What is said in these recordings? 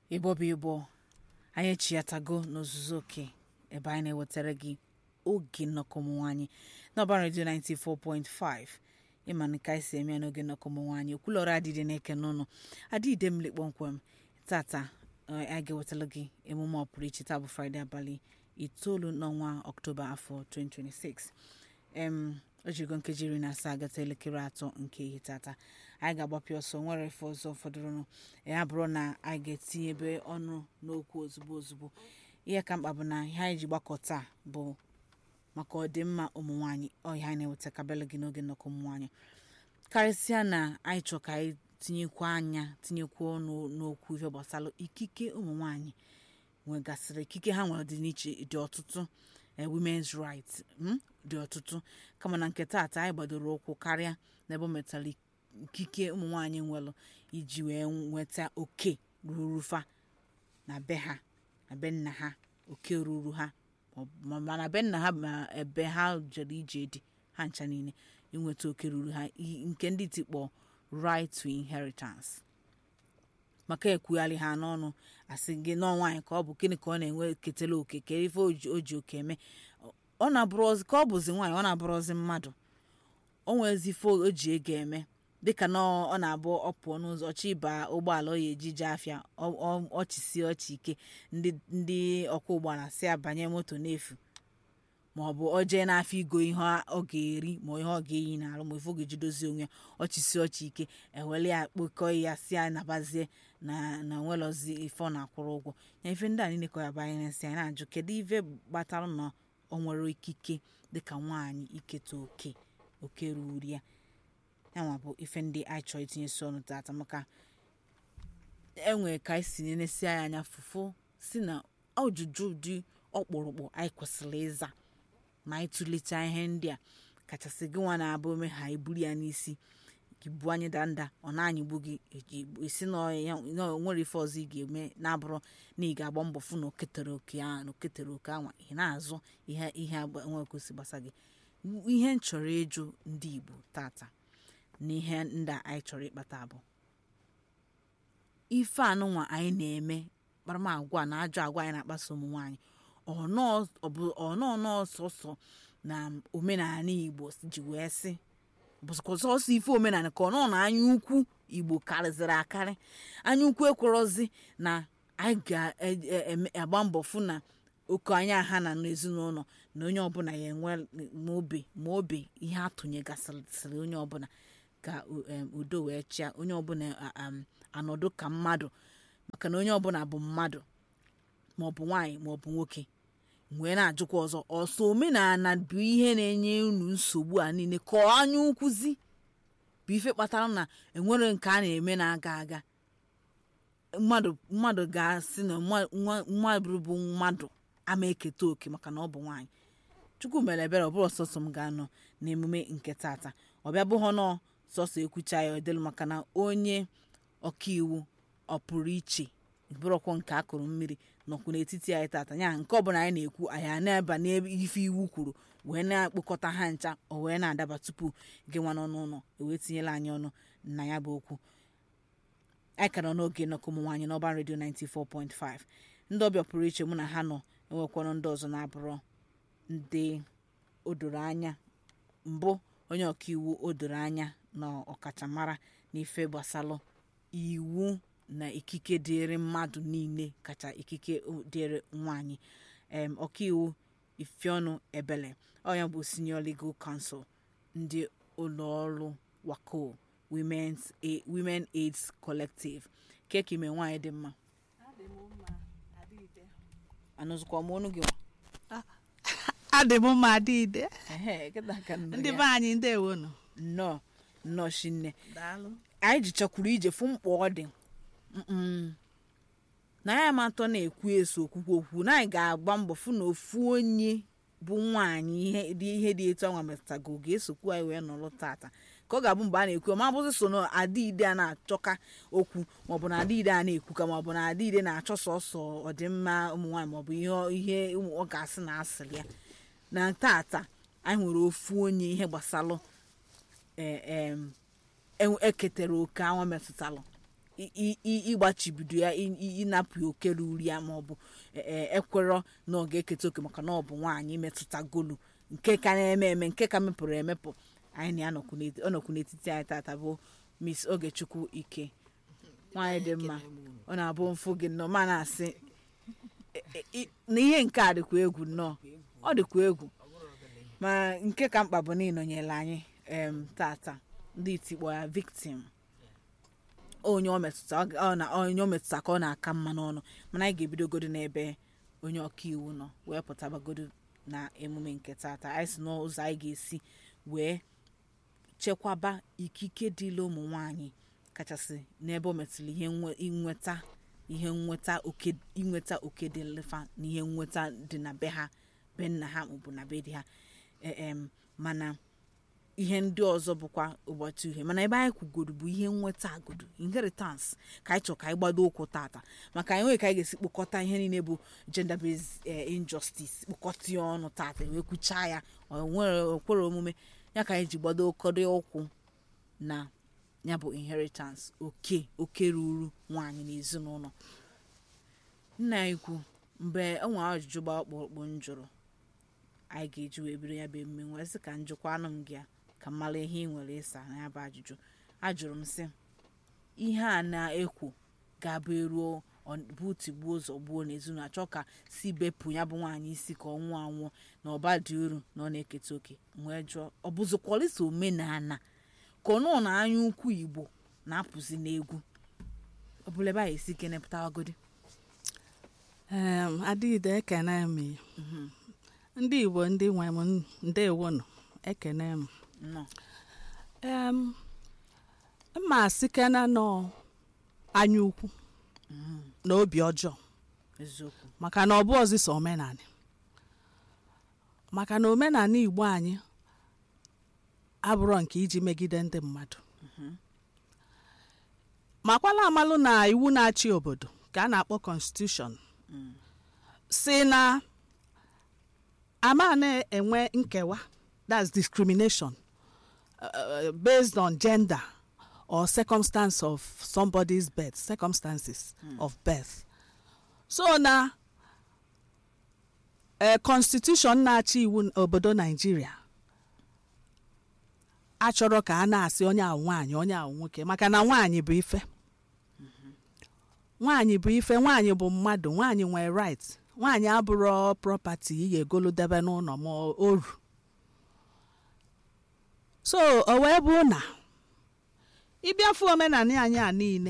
ịbọ bụ ịbọ anyị echiatago n'ozuzu oke ebe anyị na-ewetara gị oge nnọkọ ụmụ nwaanyị n'ọba redio 94.5 ịma nke anyị si eme ya n'oge nnọkọ ụmụ nwaanyị okwulọrọ adịdị na-eke n'ụnụ adịide m kpọmkwem tata eh, anyị ga-ewetara gị emume ọpụrụ iche taa bụ fraịde abalị itoolu n'ọnwa ọktoba afọ 2026 em o jirigo nkeji iri na asaa gata elekere atọ nke ihe tata anyị ga-agbapịa ọsọ nwere efe ọzọ fọdụrụnụ ya bụrụ na anyị ga-etinye ebe ọnụ n'okwu ozugbo ozugbo ihe ka mkpa bụ na ihe anyị ji gbakọ taa bụ maka ọdịmma ụmụ nwaanyị ọhịa anyị na-eweta kabele gị n'oge nnọkọ ụmụ nwaanyị karịsịa na anyị chọrọ ka anyị tinyekwa anya tinyekwa ọnụ n'okwu ife gbasara ikike ụmụ nwaanyị nwegasịrị ikike ha nwere dị n'iche dị ọtụtụ eh, women's rights mm, dị ọtụtụ kama na nke taata anyị gbadoro ụkwụ karịa n'ebe o metara ikike ụmụ nwaanyị nwelụ iji wee nweta oke ruru fa na be ha na be nna ha oke ruru ha ma ma na be nna ha ma ebe ha jere ije dị ha ncha niile inweta oke ruru ha i- nke ndị tikpọ right to inheritance maka ekwugharị ha n'ọnụ asị gị n'ọnwa anyị ka ọ bụ gịnị ka ọ na-enwe ketela oke kee ife o ji o ji oke eme ọ na-abụrụzi ka ọ bụzi nwaanyị ọ na-abụrụzi mmadụ o nwezi ife o ji ego eme dịka na ọ ọ na-abụ ọ pụọ n'ụzọ ọchị ịba ụgbọala ọ ya eji jee afịa ọ- ọ- ọchịsie ọchị ike ndị ndị ọkwọ ụgbọala si abanye moto n'efu ma ọ bụ ọ jee n'afịa igo ihe ọ ga-eri ma ihe ọ ga-eyi n'arụ ma ife ọ ga-eji dozie onwe ya ọchịsi ọchị ike ewele ya kpokọọ ya si ya nabazie na na nwelozi ife ọ na-akwụrụ ụgwọ ya ife ndị a niile ka ya banye na-esi anyị na-ajụ kedu ife gbatara na ọ nwere ikike dịka nwaanyị iketa oke oke ruru ya yanwa bụ ife ndị anyị chọrọ itinyesi ọnụ tata maka enwere ka anyị si nenesi anyị anya fụfụ si na ọjụjụ dị ọkpụrụkpụ anyị kwesịrị ịza ma anyị tụlechaa ihe ndị a kachasị gị nwa na-abụ ome ha iburu ya n'isi gị bu anyị danda ọ na-anyịgbu gị eji esi na ọ ya- na o nwere ife ọzọ ị ga-eme na-abụrụ na ị ga-agba mbọ fụ na oketere oke ahụ na oketere oke anwa ị na-azụ ihe ihe agba- nwe kwesị gbasa gị ihe m chọrọ ịjụ ndị Igbo tata na ihe ndị a anyị chọrọ ịkpata bụ ife anụnwa anyị na-eme kparamagwa na ajọ agwa anyị na-akpaso ụmụ nwaanyị ọnọọ n'ọsọsọ na omenala igbo ji wee sị bụsịkwa sọsọ ife omenala ka ọ nọ na anya ukwu igbo karịzịrị akarị anya ukwu ekwerozi na anyị ga-agba mbọ fụ na oke anya ha na n'ezinụlọ na onye ọbụla ya enwe ma obe ma obe ihe atụnyegasịrị onye ọbụla ka em, udo wee chịa onye ọbụla a- am, anọdụ ka mmadụ maka na onye ọbụla bụ mmadụ maọbụ nwaanyị maọbụ nwoke wee na-ajụkwa ọzọ ọsọ omenala bụ ihe na-enye unu nsogbu a niile ka ọ anya ukwuzi bụ ife kpatara na enwere nke a na-eme na-aga aga mmadụ mmadụ ga-asị na nwa- nwa- mmadụ bụ mmadụ ama eketa oke maka na ọ bụ nwaanyị chukwu mere ebere ọ bụrụ sọsọ m ga-anọ n'emume nke tata ọ bịa bụghọ nọ sọsọ ekwucha ya ọdịlụ maka na onye ọkaiwu ọ pụrụ iche bụrụkwọ nke akụrụ mmiri nọkwu n'etiti anyị tata ya nke ọbụla anyị na-ekwu anyị a na-eba n'ebe ife iwu kwuru wee na-akpọkọta ha ncha o wee na-adaba tupu gị nwa n'ọnụ ụlọ ewee tinyela anyị ọnụ na ya bụ okwu anyị ka nọ n'oge nnọkọ ụmụ nwaanyị n'ọba redio 94.5 ndị ọbịa pụrụ iche mụ na ha nọ enwekwanụ ndị ọzọ na-abụrụ ndị o doro anya mbụ onye ọkaiwu o doro anya na ọkachamara n'ife gbasalụ iwu na ikike dịrị mmadụ niile kacha ikike dịrị nwanyị em ọkaiwu ifeọnụ ebele onye bụ senior legal counsel ndị ụlọọrụ wako women's A- women aids collective keka ime nwaanyị dị mma anụzụkwa m ọnụ gị nwa adị m mma adịide ehe kịta ka nnọ ndị ya. be anyị ndewonu nnọọ nnọọ shinne daalụ anyị jichakwuru ije fụ mkpa ọ dị Mm-mm. na ya ma atọ na-ekwu eso okwukwu okwu na anyị ga-agba mbọ fụ na ofu onye bụ nwaanyị ihe dị ihe dị etu anwa metụtago ga-esokwu anyị wee nọrọ tata ka ọ ga-abụ mgbe a na-ekwu ma bụzi so na adịide a na-achọka okwu maọbụ na adịide a na-ekwuka maọbụ na adịide na-achọ sọsọ ọdịmma ụmụ nwaanyị maọbụ ihe ihe ụmụ ọ ga-asị na asịrị ya na tata anyị nwere ofu onye ihe gbasalụ ee em, e- eketere oke anwa metụtalụ i- i- i- ịgbachibido ya i- i- ịnapụ ya oke ruru ya maọbụ ekwerọ na ọ ga-eketa oke maka na ọ bụ nwaanyị metụta golu nke ka na-eme eme nke ka mepụrụ emepụ anyị na ya nọkwu n'eti- ọ nọkwu n'etiti anyị tata bụ miss ogechukwu ike nwaanyị dị mma ọ na-abụ mfụ gị nnọọ ma na-asị e- e- i- na ihe nke a dịkwa egwu nnọọ ọ dịkwa egwu ma nke ka mkpa bụ na ịnọnyere anyị em tata ndị itikpọ ya victim onye ọ metụta ọ ga- ọ na- onye ọ metụta ka ọ na-aka mma n'ọnụ mana anyị ga-ebidogodo n'ebe onye ọka iwu nọ wee pụtabagodo na emume nke tata anyị si n'ụzọ anyị ga-esi wee chekwaba ikike dịla ụmụ nwanyị kachasị n'ebe o metụrụ ihe nwe- inweta ihe nweta oke inweta oke dị lefa na ihe nweta dị na be ha be nna ha maọbụ na be di ha E- em, mana ihe ndị ọzọ bụkwa ụbọchị uhie mana ebe anyị kwugoro bụ ihe nweta agodo inheritance ka anyị chọrọ ka anyị gbado ụkwụ tata maka anyị nwere ka anyị ga-esi kpokọta ihe niile bụ gender based eh, injustice kpokọta ya ọnụ tata wee kwuchaa ya ọ nwere okwere omume ya ka anyị ji gbado ụkọdụ ụkwụ na ya bụ inheritance oke oke ruru nwaanyị n'ezinụlọ nna anyị kwu mgbe o nwere ajụjụ gba ọkpụrụkpụ m jụrụ anyị ga-eji wee bido ya bụ emume nwee sị ka njụkwa anụ m gị ya ka m mara ihe ị nwere ịsa na ya bụ ajụjụ ajụrụ m sị ihe a na-ekwu ga-abụ eruo ọ- bụ tigbuo ụzọ gbuo n'ezinụlọ achọ ka si bepụ ya bụ nwaanyị isi ka ọ nwụọ anwụọ na ọba dị uru na ọ na-eketa oke wee jụọ ọ bụzikwalịsa omenala ka ọ nọ na anya ukwu igbo na-apụzi n'egwu ọ bụla ebe a esi kenepụtawagodi Em, adịghịde ekene m ya. ndị igbo ndị nwe m ndewo nọ ekene m nnọọ em mma sikena nọ anya ukwu na obi ọjọọ eziokwu maka na ọ bụ ọzịsa omenala maka na omenala igbo anyị abụrọ nke iji megide ndị mmadụ makwala amalụ na iwu na-achị obodo ka a na-akpọ constitution si na ama na-enwe nkewa that's discrimination uh, based on gender or circumstance of somebody's birth circumstances of birth so na eh, constitution na-achị iwu obodo naijiria achọrọ ka a na-asị onye ahụ nwaanyị onye ahụ nwoke maka na nwaanyị bụ ife nwaanyị bụ ife nwaanyị bụ mmadụ nwaanyị nwere right nwaanyị abụrụ property ị ga-egolu debe n'ụlọ ma oru so o wee bụ na ịbịafu omenala anyị a niile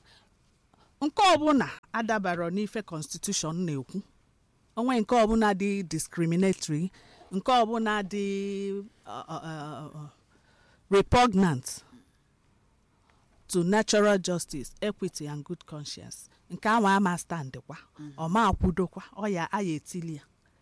nke ọbụla adabara n'ife constitution na-ekwu onwe nke ọbụla dị discriminatory nke ọbụla dị uh, uh, uh, repugnant to natural justice equity and good conscience nke ahụ ama standkwa ọma akwudokwa ọya aya etili ya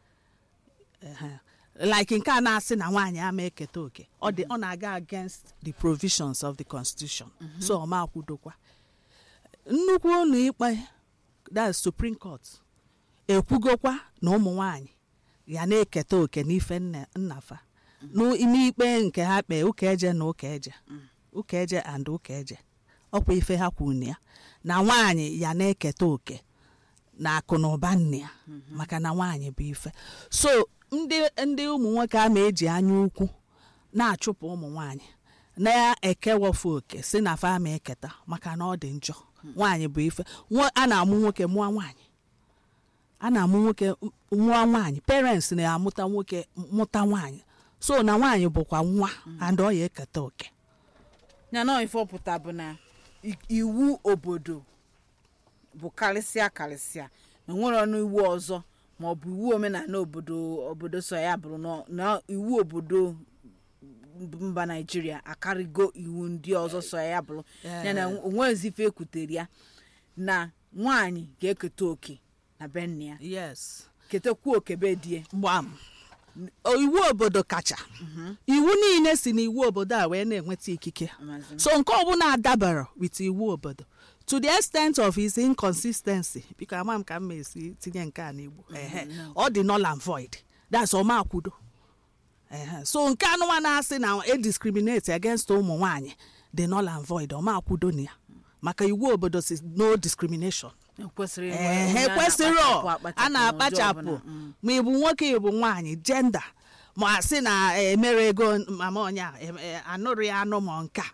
Ehe. like nke a na-asị na nwaanyị ama eketa oke ọ dị ọ na-aga against the provisions of the constitution so ọma akwudokwa nnukwu ụlọ ikpe that's supreme court ekwugokwa na ụmụ nwanyị ya na-eketa oke n'ife nna- nnafa n'ime ikpe nke ha kpee ụka eje na ụka eje ụka eje and ụka eje ọkwa ife ha kwuru na ya na nwaanyị ya na-eketa oke na akụ na ụba nne ya maka na nwaanyị bụ ife so ndị ndị ụmụ nwoke a ma-eji anya ukwu na-achụpụ ụmụ nwaanyị na-ekewafu oke si na fa ma eketa maka na ọ dị njọ nwaanyị bụ ife Nwo- a na-amụ nwoke mụọ nwaanyị a na-amụ nwoke m- mụọ nwaanyị parents na-amụta nwoke mụta nwaanyị so na nwaanyị bụkwa nwa and ọ ya eketa oke ya na ife ọpụta bụ na i- iwu obodo bụ karịsịa karịsịa na nwere ọnụ iwu ọzọ ma ọ bụ iwu omenala obodo obodo so ya bụrụ na- na iwu obodo mba naijiria akarịgo iwu ndị ọzọ so ya bụrụ ya na onwezi ife ekwutere ya na nwaanyị ga-eketa oke na be nne ya yes ketekwa oke be die gbam O- iwu obodo kacha iwu niile si n'iwu obodo a wee na-enweta ikike Amazing. so nke ọbụla adabara with iwu obodo to the extent of his inconsistency biko ama m ka m esi tinye nke a n'igbo ehe ọ dị null and void that's ọma akwudo ehe so nke anụnwa na-asị na e discriminate against ụmụ nwanyị dị null and void ọma akwudo na ya maka iwu obodo si no discrimination kwesịrị inwe ee onye ha a ekwesịrọ na-akpachapụ a n'ụdị na-akpachapụ ọbụla. Mm. ma ịbụ nwoke ịbụ nwaanyị jenda ma a sị na emere ego mama ọnya anụrụ ya anụ ma nka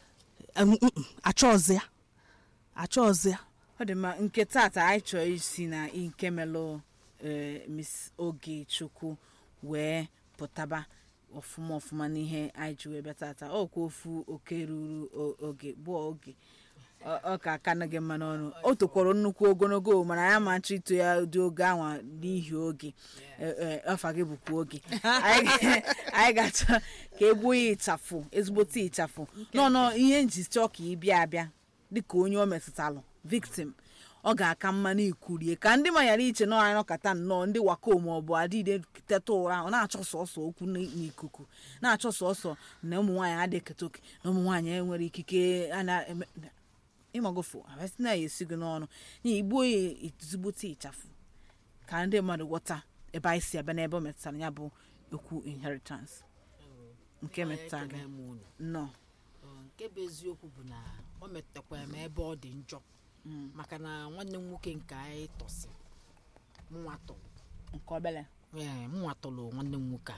achọọzi ya achọọzi ya ọ dị mma nke tata anyị chọrọ isi na nke melụ eh, miss oge chukwu wee pụtaba ọfụma ọfụma n'ihe anyị ji wee bịa tata ọkwa ofu oke ruru o- oge bụ oge ọ ọ ka aka gị mma n'ọnụ o tokwara nnukwu ogologo mana ya ma nchọ ito ya dị oge anwa n'ihi oge Eh, eh, ọfa gị bụkwa oge anyị anyị ga-achọ ka egbuo ya ịchafụ ezigbote ịchafụ nọ nọ ihe nji chọọ ka ị bịa abịa dịka onye o metụtalụ victim ọ ga-aka mma na ikurie ka ndị manyara iche nọ anyị nọkọta nnọọ ndị wako ma ọ bụ adịde teta ụra ọ na-achọ sọsọ okwu n- n'ikuku na-achọ sọsọ na ụmụ nwaanyị adịghị eketa oke na ụmụ nwaanyị enwere ikike a na-eme ịmagofo abasị na ya esi gị n'ọnụ n'ihi igbuo ya ezigbote ịchafụ ka ndị mmadụ ghọta ebe anyị si abịa n'ebe o metụtara ya bụ okwu inheritance nke metụtara gị Ekele m unu. nnọọ Ọ, nke bụ eziokwu bụ na o metụtakwara m ebe ọ dị njọ maka na nwanne m nwoke nke anyị tọsi mụnwa tọrọ nke obele ee mụnwa tọrọ nwanne m nwoke a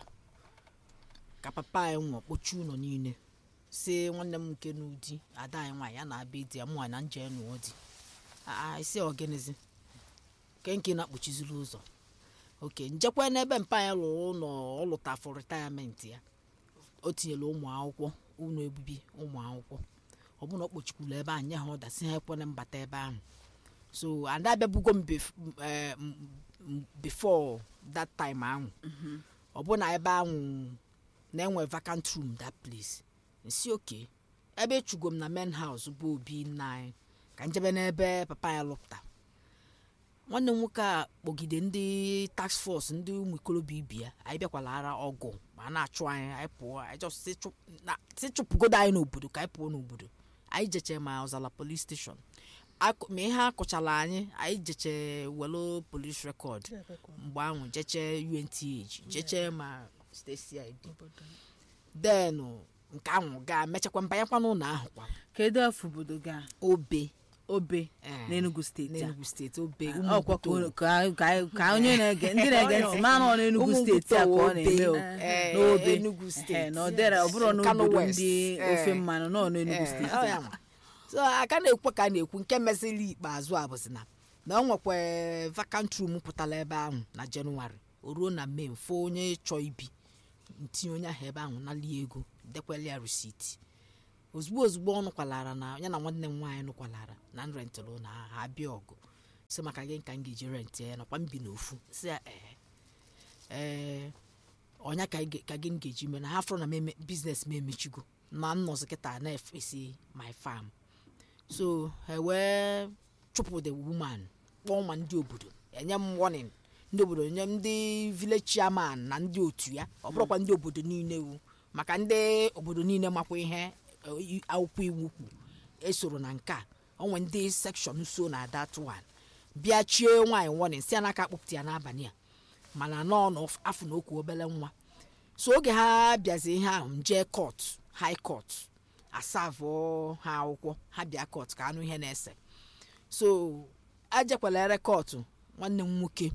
ka papa anyị nwụọ kpochie ụlọ niile si nwanne m nke n'ụdị ada anyị nwaanyị ya na-abịa di ya mụnwa na nje nụọ di isi ọgịnịzi ke nke na-akpọchiziri ụzọ oke njekwa n'ebe mpa anyị lụrụ ụlọ ọ lụta for retirement ya o tinyere ụmụ akwụkwọ ụlọ ebibi ụmụ akwụkwọ ọ bụrụ na ọ kpochikwuru ebe ahụ nye ha ụda si ha ekwene mbata ebe ahụ so and abịabugo m bef- m- eh, m- m- before that time ahụ ọ bụ na ebe ahụ na-enwe vacant room that place nsi oke ebe echugo m na main house bụ obi nna anyị ka njebe n'ebe papa ya lụpụta nwanne m nwoke a kpọgide ndị task force ndị ụmụ ikolobịa ibi ya anyị bịakwala ara ọgụ ma a na-achụ anyị anyị pụọ anyị just si chụp- na- si chụpụgodo anyị n'obodo ka anyị pụọ n'obodo anyị jeche ma ọzala police station Akụ- ma ihe akụchala anyị anyị jeche welo police record mgbe ahụ jeche unth jeche ma state cid then nke ahụ gaa mechakwa mbanyekwa n'ụlọ ahụ kwa kedu afọ obodo gị a obe obe Eh, n'enugu steeti a n'enugu steeti obe ọkwa ka Umuguto. o- ka ka- ka onye na-ege ndị na-ege ntị ma nọ n'enugu Umuguto steeti a ka ọ na-eme o Eh, n'obe Enugu Ehe, steeti. na ọ dịra ọ bụrụ Kano n'obodo West. ndị Eh. ofe mmanụ nọ n'enugu Eh, steeti ọ ya nwa. so aka na-ekwu ka a na-ekwu nke mesịrị ikpeazụ a bụzi na na ọ nwekwa vacant room pụtara ebe ahụ na jenụwarị o ruo na mee mfe onye chọọ ibi ntinye onye ahụ ebe ahụ nalie ego dekwele ya risiti ozugbo ozugbo ọ nụkwalara na ya na nwanne m nwaanyị nụkwalara na nrentịrụ na ha abịa ọgụ si maka gị ka m ga-eji rentị ya nakwa mbi n'ofu si ya ee ee ọnya ka ị- ka gị m ga-eji mee na ha fọrọ na m eme- biznes m emechigo na nnọzi kịta na-efesi my farm so ha wee chụpụ the woman kpọọ ma ndị obodo enye m warning ndị obodo nye m ndị village chairman na ndị otu ya ọ bụrụkwa ndị obodo niile wu maka ndị obodo niile makwa ihe eh, i- akwụkwọ iwu kwu esoro na nke a onwe ndị sekshọn so na that one bịa chie nwaanyị warning si ya n'aka kpụpụta ya n'abalị a mana nọọ n'afọ na okwu obere nwa so oge ha bịazi ihe ahụ m jee kọt high court asavụ ha akwụkwọ ha bịa kọt ka anụ ihe na-ese so ajekwala ere kọtụ nwanne m nwoke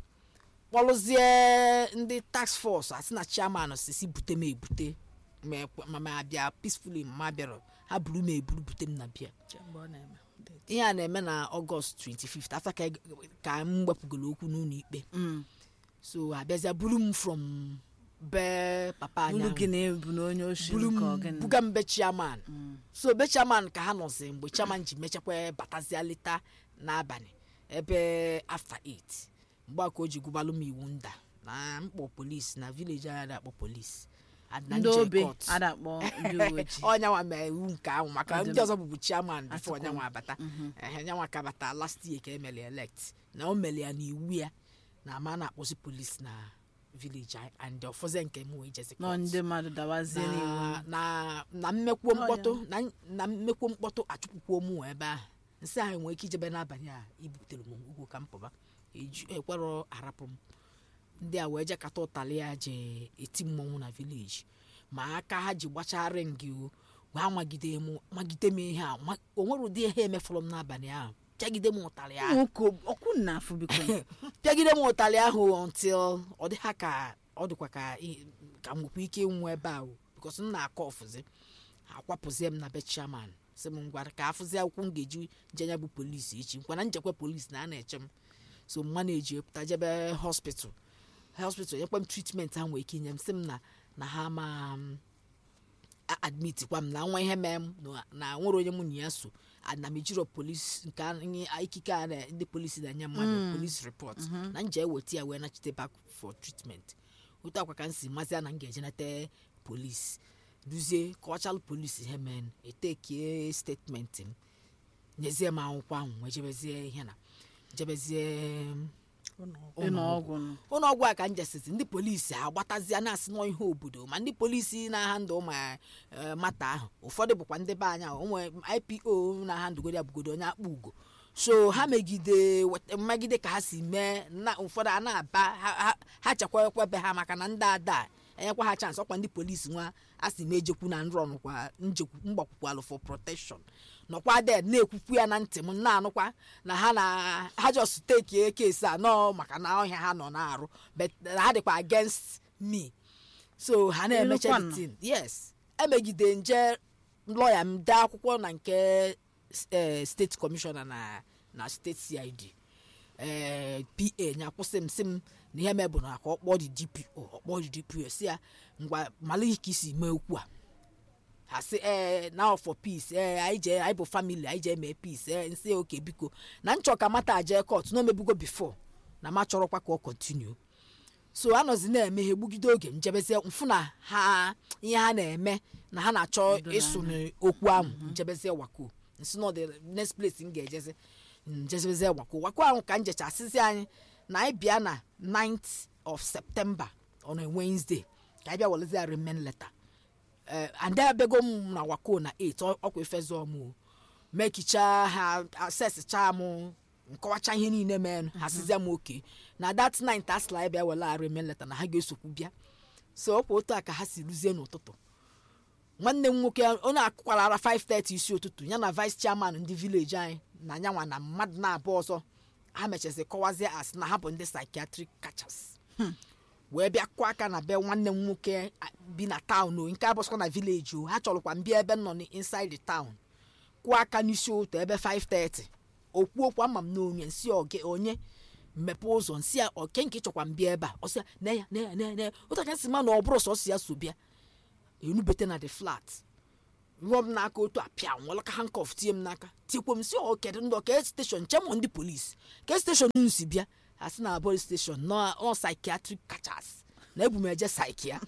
kpọrụzie ndị task force asị na chairman sisi bute m ebute ma ekwe- ma ma bịa peacefully ma bịara ha buru m eburu bute m na bịa ihe a na-eme na ọgọst 25 after ka eg- ka m wepụgoro okwu n'ụlọ ikpe Mm. so abịazịa buru m from be papa bulu anyị gị na-ebu na onye oshi buru nke m ọgịnị buga m be chairman so be chairman ka ha nọzi mgbe chairman ji mechakwa batazia leta n'abalị ebe after 8 mgbe a ka o ji gwụbalụ m iwu nda na mkpọ polisi na vileji anyị na-akpọ polisi ndị obe adakpọ ndị uwe ojii ọnyanwa mee iwu nke ahụ maka Ọ dị ndị ọzọ bụbu chairman bifo Atụkwa. ọnyanwa abata ehe nyanwa ka bata last year ka emeli elect na o meli ya n'iwu ya na ama na-akpọzi polisi na vileji anyị and ọfọzie nke m wee jezi nọ court. ndị mmadụ dawazie n'iwu na na na mmekwuo mkpọtụ na na mmekwuo mkpọtụ achụpụkwuo mụ ebe ahụ nsị ahụ nwere ike ijebe n'abalị a ibutere m ugwu ka m pụba eju ekwerọ arapụ m ndị a wee jekata ụtalị ya je eti mmọnwụ na vileji ma aka ha ji gbacharị ngị o wee magide m magide m ihe a ma- o nwere ụdị ihe emefọrọ m n'abalị ahụ pịagide m ụtarị ahụ nwoke ọkwụ na afụ biko pịagide m ụtarị ahụ until ọ dị ha ka ọ dịkwa ka i- ka m nwekwa ike ịnwụ ebe ahụ bikos m na-akọ ọfụzi akwapụzie m na be chairman sị m ngwa ka afụzi akwụkwọ m ga-eji jenya bụ polisi echi nkwana njekwa polisi na a na-eche m so mma na-eji pụta jebe hospital hospital nyekwa m treatment ha nwere ike inye m sị m na na ha ma m a- admit kwa m na nwa ihe mee m na- na nwere onye mụ na ya so ana m ejiro polisi nke anyị ikike a na- ndị polisi na-enye mmadụ polisi report na nje eweta ya wee nachite back for treatment otu akwa ka m si mazia na m ga-eje nete polisi duzie kọchalụ polisi ihe mee etekie statement m nyezie m akwụkwọ ahụ wee jebezie ihe na jebezie ịnọ ọgwụ nụ ụlọọgwụ a ka m jesizi ndị polisi agbatazie na-asị nọ ihe obodo ma ndị polisi na-aha ndụ ma eh, mata ahụ ụfọdụ bụkwa ndị be anya onwe ipo na-aha ndụgoro ya bụgodo onye akpa ugo so ha megide weta- mmegide ka ha si mee na ụfọdụ a na-aba ha- ha- ha chekwakwa be ha maka na ndị ada enyekwa ha chansị ọkwa ndị polisi nwa a sị m ejekwu na nrọ nụkwa njekwu mgbakwukwalụ for protection nọkwa ded na-ekwukwu ya na ntị m na-anụkwa na ha na ha just take kesi a nọ maka na ọhịa ha nọ na-arụ but ha dịkwa against me so ha na-emecha Ịlụkwanụ? the thing yes emegide nje lọya m dee akwụkwọ na nke eh, steeti kọmishọna na na steeti cid eh, pa nya kwụsị m sị m na ihe mebụ na ka ọ kpọọ dị dpo ọkpọọ dị dpo si ya ngwa malụ ka isi mee okwu a ha sị ee now for peace ee anyị jee anyị bụ family anyị jee mee peace ee nsị oke biko na nchọ ka mata jee court na omebugo before na ma chọrọkwa ka ọ continue so anọzi na-eme ha egbugide oge njebezie mfụ na ha ihe ha na-eme na ha na-achọ ịsụ n'okwu ahụ njebezie wako nsi na the next place m ga-ejezi njebezie wako wako ahụ ka njechasịzi anyị na anyị bịa na 9th of september on a wednesday ka anyị bịa welezi remain letter eh, and abịago m na wako na 8 ọ- ọkwa efezo m o. mekicha ha asesichaa m nkọwacha ihe niile mee ha sizie m oke na that night asịla anyị bịa wele remain letter na ha ga-esokwu bịa so ọkwa otu a ka ha si ruzie n'ụtụtụ nwanne m nwoke onye akụkwara ara 5:30 isi ụtụtụ ya na vice chairman ndị village anyị na nyanwa na mmadụ na-abụ ọzọ ha mechazi kọwazie asị na ha bụ ndị psychiatric kachasị wee bịa kụọ aka na be nwanne m nwoke a, bi na taụn o nke abụsịkwa na vileji o ha chọrọkwa mbịa ebe m nọ inside the town kụọ aka n'isi ụtọ ebe 5:30 okwu okwu ama m n'onye nsi oge onye mmepe ụzọ nsị ya oke nke chọkwa mbịa ebe a ọsị ya na ya na ya na ya na ya ụta ka si ma na ọ bụrụ sọsọ ya so bịa enubete na the flat rụọ m n'aka otu apịa nwelaka hankọf tie m n'aka tikwo m si ọ kedu ndị ọka steshọn chemọ ndị polisi ke steshọn unu si bịa a sị na abọị steshọn nọ ọ psychiatric kachasị na ebu m eje psychia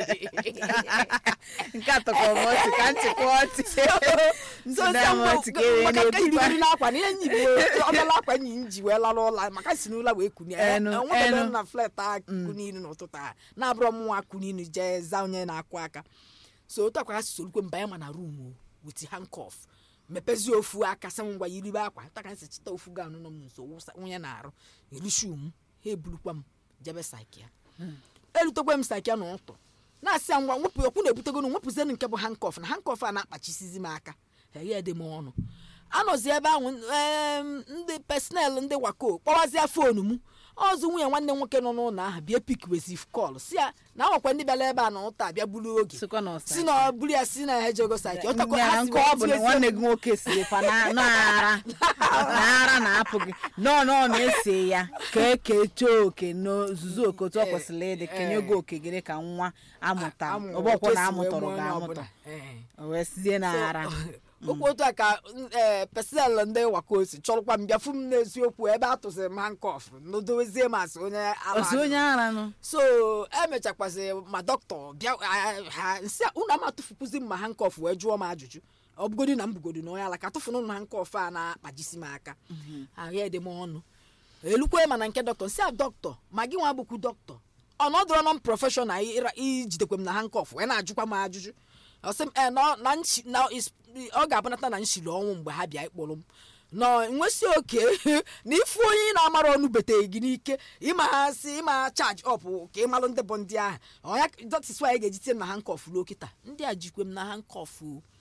nke a tọkọrọ m ọchị ka nchịkwa ọchị so Nsị na m ọchị ka ere maka nke n'otukwa. yirigiri n'akwa na ihe nyibi ọbịala akwa nyi m ji wee lara ụla maka si n'ụla wee kuni Enu, enwetara enu. na flet a kuninu n'ụtụtụ a na-abụrọ m nwa kuninu jee za onye na-akụ aka so otu akwa ha si sorukwe mba ya ma na rum wit handcuff mepezi ofu aka sị m ngwa yiribe akwa taka nsi chita ofu ga anụ nọ m nso wụsa onye na-arụ erishu m ha ebulukwa m jebe sakia erutekwe m sakia n'ụtụ na-asị ya ngwa nwepụ okwu na-ebutego nwepụzienụ nke bụ handcuff na handcuff a na-akpachisizi m aka eghe dị m ọnụ anọzi ebe ahụ em, ndị pesonel ndị wako kpọwazie foonu m ọzọ nwunye nwanne m nwoke nọ n'ụlọ ahụ bịa pikwezi kọl si ya na awakwa ndị bịara ebe a na ụta bịa buru oge sikwa na ọsa si na buru ya si na ha jego saiki ọtakwa ya ha si nke ọ bụ na wee nwanne gị nwoke si fa na na-ara na-ara na-apụ gị nọọ nọọ na-ese ya ka eke chọọ oke n'ozuzu oke otu ọ kwesịrị ịdị kenye oge oke gịrị ka nwa amụta amụ ọgbọkwọ na otu esi wee amụtọrọ mụọ onye ga-amụtọ ọbụla. Ee. o wee sizie na-ara okwu otu a ka ee pesonel ndị wakosi chọrọkwa m bịafu m n'eziokwu ebe a tụsịrị m hankọf n'odowezie m asị onye ala osi onye ara nụ so emechakwazi ma dọkịta bịa a- ha nsị a, unu ama tụfukwuzi m ma hankọf wee jụọ m ajụjụ ọ bụgodi na m bugodi na onye ala ka tụfụnụ m hankọf a na-akpajisi m aka ahụ dị m ọnụ elukwe mana nke dọkịta nsị a dọkịta ma gị nwa bụkwu dọkịta ọnọdụrụ nọ m prọfeshọnal ịra- ijidekwe m na hankọf wee na-ajụkwa m ajụjụ ọ sị m "Eh, na na nchi- na is- ọ ga-abụnata na nshiri ọnwụ mgbe ha bịa ịkpụrụ m nọ nwesị oke na ifu onye ị na-amara ọnụ beteghị gị n'ike ịma ha si ịma chaji ọp ka ị malụ ndị bụ ndị ahụ ọnya dọtis anyị ga-eji tie m na hankọf ruo kịta ndị a jikwe m na hankọf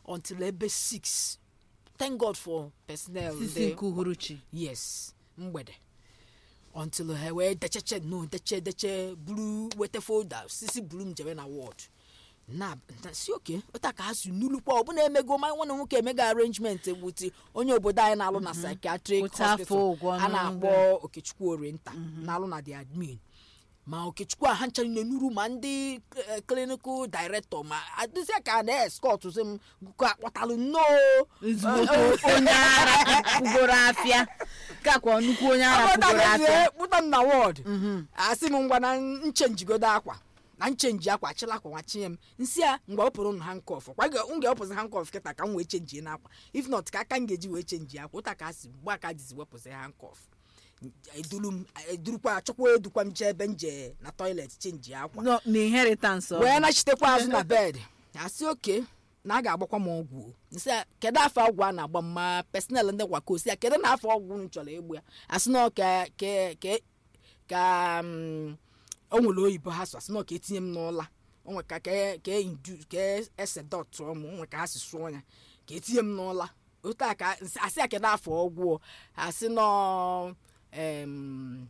until ebe 6 thank god for personnel sisi ndị- nke uhuruchi yes mgbede until ha wee decheche no deche deche buru weta folda sisi buru m jebe na ward na na- si oke ụta ka ha si nulukwa ọbụna emego ma nwanne nwoke emego arrangement wuti onye obodo anyị na-alụ na psychiatric Kwụta afọ hospital ụgwọ a na-akpọ okechukwu orienta na-alụ na the admin ma okechukwu a ha nchara na-enuru ma ndị eh, clinical director ma adịzịa ka a na-escort si m ka akpọtalụ nnọọ ezigbo onye ara pụgoro afịa kakwa nnukwu onye ara pụgoro afịa kpụta m na wọd asị m ngwa na nchenjigodo akwa na nchenji akwa chịla akwa nwa chinye m nsị a mgbe ọ pụrụ hankọf kwa m ga-ewepụzi hankọf kịta ka m wee chenjie n'akwa if not ka aka m ga-eji wee chenji akwa ụta ka a si mgbe aka dizi wepụzi hankọf eduru m edurukwa chọkwa edukwa m jee ebe m jee na toilet chenji akwa No, na inheritance ọ wee bụ. nachitekwa azụ na bed asị oke na a ga-agbakwa m ọgwụ o. nsị a kedu afọ ọgwụ a na-agba m ma personel ndị gwako si ya kedu na afọ ọgwụ m chọrọ egbu ya asị na ọ ka ka ka ka mm, o nwere oyibo ha sụ asị na ọ ka etinye m n'ụla o nwe ka ka ka indu ka ese dọtụọ m o nwe ka ha si sụọ ya ka etinye m n'ụla otu a ka nsị- asị ya kedu afọ ọgwụ o. asị nọ em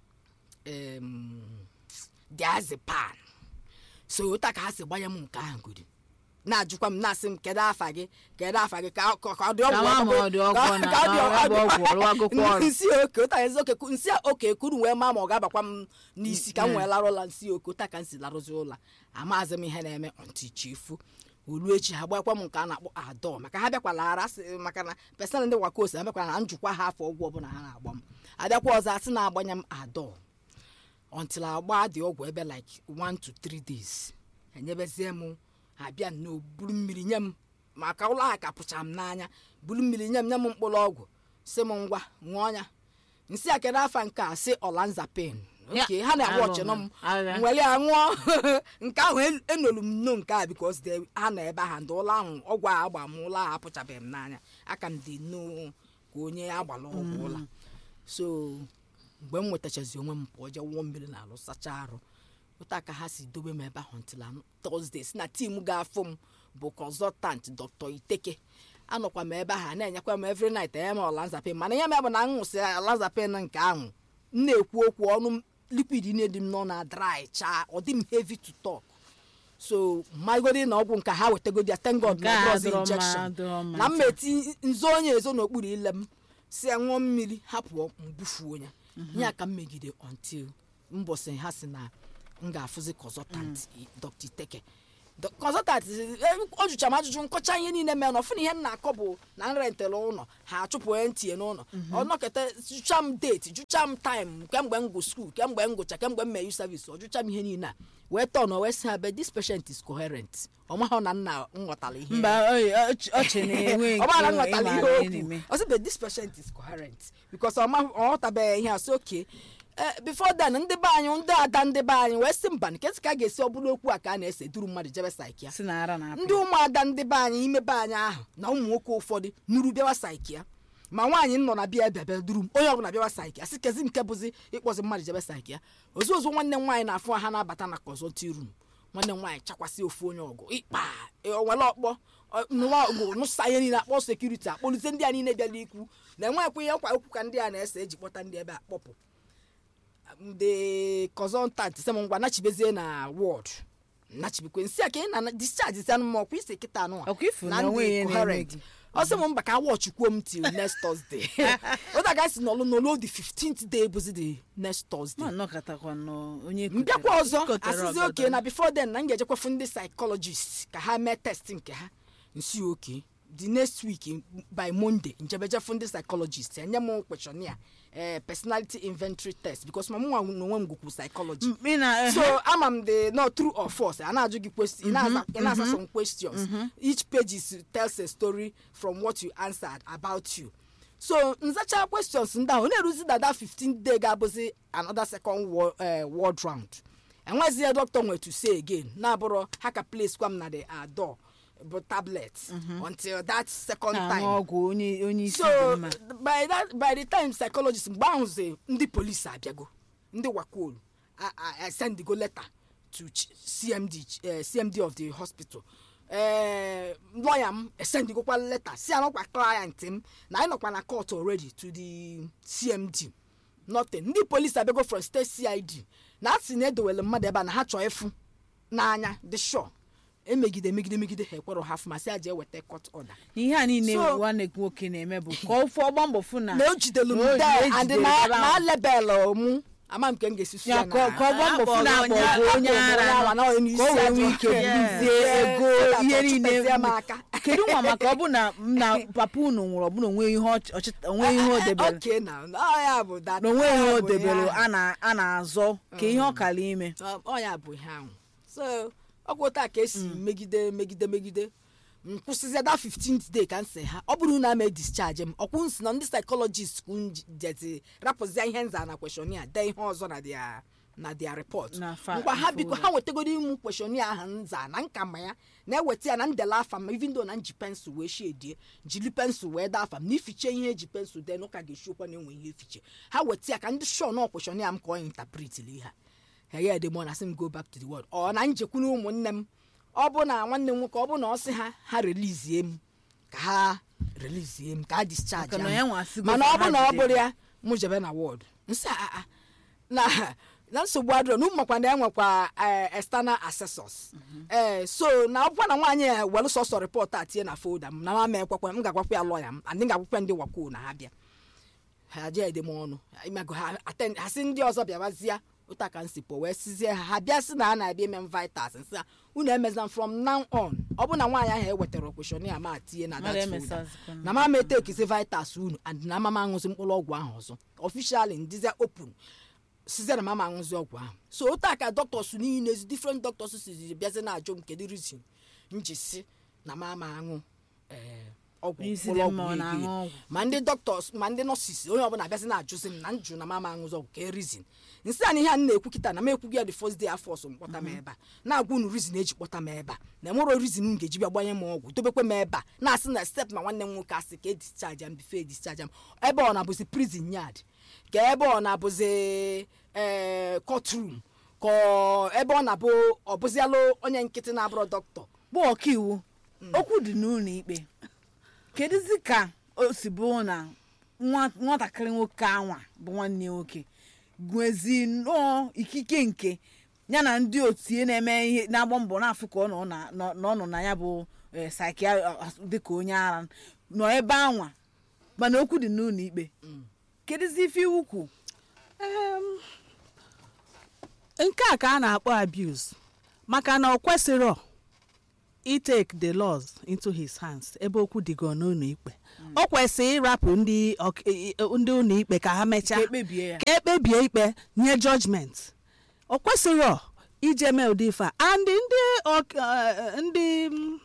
em diazepam so ụta ka ha si gbanye m nke ahụ godi na-ajụkwa m na-asị m kedu afa gị kedu afa gị ka ka- ka ọ dị ọgwụ Ka ma ma ọ dị ọgwụ ka- na- ka ọ dị na ọgwụ- ọ bụ ọgwụ ọlụwagokwa ọrụ. nsị oke ụta ezi oke ku- nsị a oke kuru wee ma ma ọ ga-abakwa m n'isi ka m wee larụ ụla nsị oke ụta ka m si larụzi ụla amaghịzi m ihe na-eme ọntị chifu olu echi ha gbakwa m nke a na-akpọ adọ maka ha bịakwala ara sị maka na pesentị ndị wakosi ha bịakwala na njikwa ha afọ ọgwụ ọbụla ha na-agba m abịakwa ọzọ asị na-agbanye m adọ until agba dị ọgwụ ebe like 1 to 3 days enyebezie m abịa nnọọ buru mmiri nye m maka ụlọ a ka pụcha m n'anya buru mmiri nye m nye m mkpụrụ ọgwụ si m ngwa ṅụọ ya nsị a kedu afa nke a si olanzapin Ya, oke ha na-agba agha ọchịnọ m agha. m were ya ṅụọ nke ahụ en- enolu m nno nke a bikos de ha na ebe ahụ ndị ụlọ ahụ ọgwụ a agba m ụlọ ahụ apụchabeghị m n'anya aka m dị nnọọ ka onye agbala ọgwụ ụla so mgbe m nwetachazi onwe m pụọ jee wụọ mmiri na alụ sachaa arụ ụta ka ha si dobe m ebe ahụ ntila tọzdee si na tim ga-afụ m bụ consultant dr iteke anọkwa m ebe ahụ a na-enyekwa m every night enye m olanzapin mana ihe m bụ na m ṅụsị olanzapin nke ahụ m na-ekwu okwu ọnụ m liquid na-edi m nọ na dry chaa ọ dị m heavy to talk so mmagodi na ọgwụ nke ha wetagodi ya thank god Nke na a drugs adịrọ mma, injection adịrọ mma na m taa. eti nzu onye ezo n'okpuru ile m si ya ṅụọ mmiri hapụ mbufuo ya ihe a ka m megide until mbọsị ha si na m ga-afụzi consultant dr iteke Do- consultant eh, ọ jụcha m ajụjụ nkọcha ihe niile mere na ọfụ na ihe m na-akọ bụ na nrentịrị ụlọ ha achụpụ onye ntinye n'ụlọ ọnọkọta jụcha m deeti jụcha m taịm kemgbe m gụ skuul kemgbe m gụcha kemgbe m meyu savis ọ jụcha m ihe niile a wee tọn wee sị ha be this patient is coherent ọ mahụ na nna m ghọtara ihe mba oyi, ọch- ọchị na-enwe ọ bụrụ na nke nghọtara ịmara ihe ihe na-eme. okwu ọ sị but this patient is coherent because ọ ma- ọ ghọtabeghị ihe a sị oke before then ndị be anyị ndị ada ndị be anyị wee sị mba nketị ka a ga-esi ọ bụrụ okwu a ka a na-ese duru mmadụ jebe saikia si na ara na-apụ ndị ụmụada ndị be anyị ime be anyị ahụ na ụmụ nwoke ụfọdụ nuru bịawa saikia ma nwaanyị nọ na bịa bịa bịa duru m onye ọbụla bịawa saikia sị kezi nke bụzi ịkpọzi mmadụ jebe saikia ozu ozu nwanne m nwaanyị na-afụ ha na-abata na kọzọti rum nwanne m nwaanyị chakwasị ofu onye ọgụ ịkpa onwere ọkpọ ọ- nụwa ọgụ nụsa ihe niile akpọ sekuriti akpọlite ndị a niile bịara ikwu na enwekwa ihe nkwa okwu ka ndị a na-ese eji kpọta ndị ebe a kpọpụ ndị kọzọntant sị m ngwa nachibezie na wọd nachibekwe nsị a ka ị na discharge zi anụ ọkwa ise kịta anụ Ọkwa ifu na onwe ihe na-eme gị. ọ sị m mba ka wọchikwuo m till next thursday ụta ga si n'ọlụ n'ọlụ the 15th day bụzi the next thursday ma nnọkọtakwa nọ onye mbịakwa ọzọ kotere asịzi ọgọdọ. oke na before then na m ga-ejekwafu ndị psychologist ka ha mee test nke ha nsi oke the next week by monday njebejefu ndị psychologist enye m questionnaire eh, personality inventory test because ma mụ nwa n'onwe m gụkwu psychology M- ị na ehe. so ama m the no true or false a na-ajụ gị question ị na-aza ị na-aza some questions each page is, tells a story from what you answered about you so nzacha questions ndị ahụ na-eruzi dada 15 day ga-abụzi another second wo- eh, word round enwezie doctor nwe to say again na-abụrụ ha ka place kwa m na the uh, door bụ tablet until that second na-aṅụ time ọgwụ onye onye isi dị so mma by that by the time psychologist mgbe ahụzi ndị polisi abịago ndị wakol sendigo letter to ch- cmd eh, cmd of the hospital ee lọya m esendịgokwa leta si anọkwa client m na anyị nọkwa na court already to the cmd nothing ndị polisi abịago from state cid na asị na edowere mmadụ ebe a na ha chọọ ịfụ n'anya dị sure emegide megide megide ha ekwerọ ha fụ ma sị ya jee weta court order ihe a niile So- nwanne nwoke na-eme bụ ka ofe ọgba mbọ fụ na na o jidelu na m o- there na and ejidere na ebe na ahụ. lebel mụ ama m nke m ga-esi su ya ya ka na- ka ọgba mbọ fụ na akpọ Akpọrọ bụ onye onye- ara akpọrọ nọ, onye ara nọ, onye ka o isi wee ajọ nwee ike ọhịa. buzie Yeah. ego Yeah. ihe niile Chụpezie m aka. kedu nwa maka ọ bụ na na papa unu nwụrụ ọ bụ na onwe ihe ọ- ọchịta onwe ihe o debere Okay now, ọ ya bụ that- na onwe ọ ihe ya o bụ debere ya. a na- a na-azọ ka ihe ọ kara ime Ọ- ọ ya bụ ihe ahụ so ọgwụ taa ka esi megide megide megide m kwụsịzie that 15th day ka m sị ha ọ bụrụ na ama discharge m ọkwụ nsi na ndị psychologist kwụ jezi rapụzie ihe nza na questionnaire dee ihe ọzọ na dia na dia report Na fa- ngwa ha biko folder. ha wetagoro ịmụ questionnaire ahụ nza na nka ma ya na-eweta ya na ndele afa m even though na nji pensụl wee shedie jiri pensụl wee dee afa m na ifiche ihe eji pensụl dee n'ụka ga-esiokwa na enwe ihe efiche ha weta ya ka ndị shọ na questionnaire m ka ọ interpretili ha heye dị mọ na sị m go back to the world ọ na njekwu na ụmụnne m ọ bụ na nwanne m nwoke ọ bụ na ọ sị ha ha relizie m ka ha relizie m ka ha discharge Maka na m. ya nwa asịgo mana ka ọ bụ ha na ọ jide bụrụ ya mụ jebe na wọd nsị a a na na nsogbu adịrọ na ụmụmakwa na enwekwa eh, external assessors ee so na ọbụkwa na nwaanyị a welu sọsọ rịpọt a tinye na folda m na mama ekwekwe m ga-agwakwa ya lọya m andị ga-agwakwa ndị wakwo na ha bịa ha jee ede m ọnụ imago ha attend ha sị ndị ọzọ bịawazịa ụta ka nsi pụ wee sizie ha ha bịa sị na a na-abịa eme m vitas nsị ha unu emezina from now on ọ bụ na nwaanyị ahụ ewetara kweshọnia ma tinye na Mmadụ that folder emesazikwa na- na mama etekizi vitas unu and na mama aṅụzi mkpụrụ ọgwụ ahụ ọzọ ọfishali ndịzia open sizie na mama aṅụzi ọgwụ ahụ so otu a ka doctors niile ezi different doctors si bịazi na-ajụ m kedu reason m ji si na mama aṅụ eh, ọgwụ N'isi mkpụrụ dị mma ọ ọgwụ na-aṅụ ego ọgwụ. ma ndị doctors ma ndị nurses onye ọbụla abịazi na-ajụzi m na njụ na mama aṅụzi ọgwụ ka reason nsị a na ihe a m na-ekwu kịta na m ekwughị ya the first day afọ ọsọ m kpọta m ebe a na-agwa unu reason eji kpọta m ebe a na enwero reason m ga-eji bịa gbanye m ọgwụ dobekwe m ebe a na-asị na step na nwanne m nwoke asị ka e discharge m bifo e discharge m ebe ọ na-abụzi prison yard ka ebe ọ na-abụzi ee courtroom ka ọ- ebe ọ na-abụ ọ bụzialụ onye nkịtị na-abụrụ dọkịta bụ ọkaiwu okwu dị n'ụlọ ikpe kedụzi ka o si bụ na nwa- nwatakịrị nwoke anwa bụ nwanne ya nwoke gwezi nnọọ ikike nke ya na ndị otu ya na-eme ihe na-agba mbọ na-afụ ka ọ nọ na- nọ- na ọ nọ na ya bụ sakia dịka onye ara nọ ebe anwa mana okwu dị n'ụlọ ikpe kedụzi ife iwu kwu Em, nke a ka a na-akpọ abuse maka na ọ kwesịrọ itake the laws into his hands ebe okwu dịgo n'ụlọ ikpe o kwesịrị ịrapụ ndị ọk- i- i- ndị ụlọ ikpe ka ha mechaa ka ekpebie ya ka ekpebie ikpe nye judgment o kwesịrọ ije mee ụdị ife a and ndị ọk- eh, ndị mm,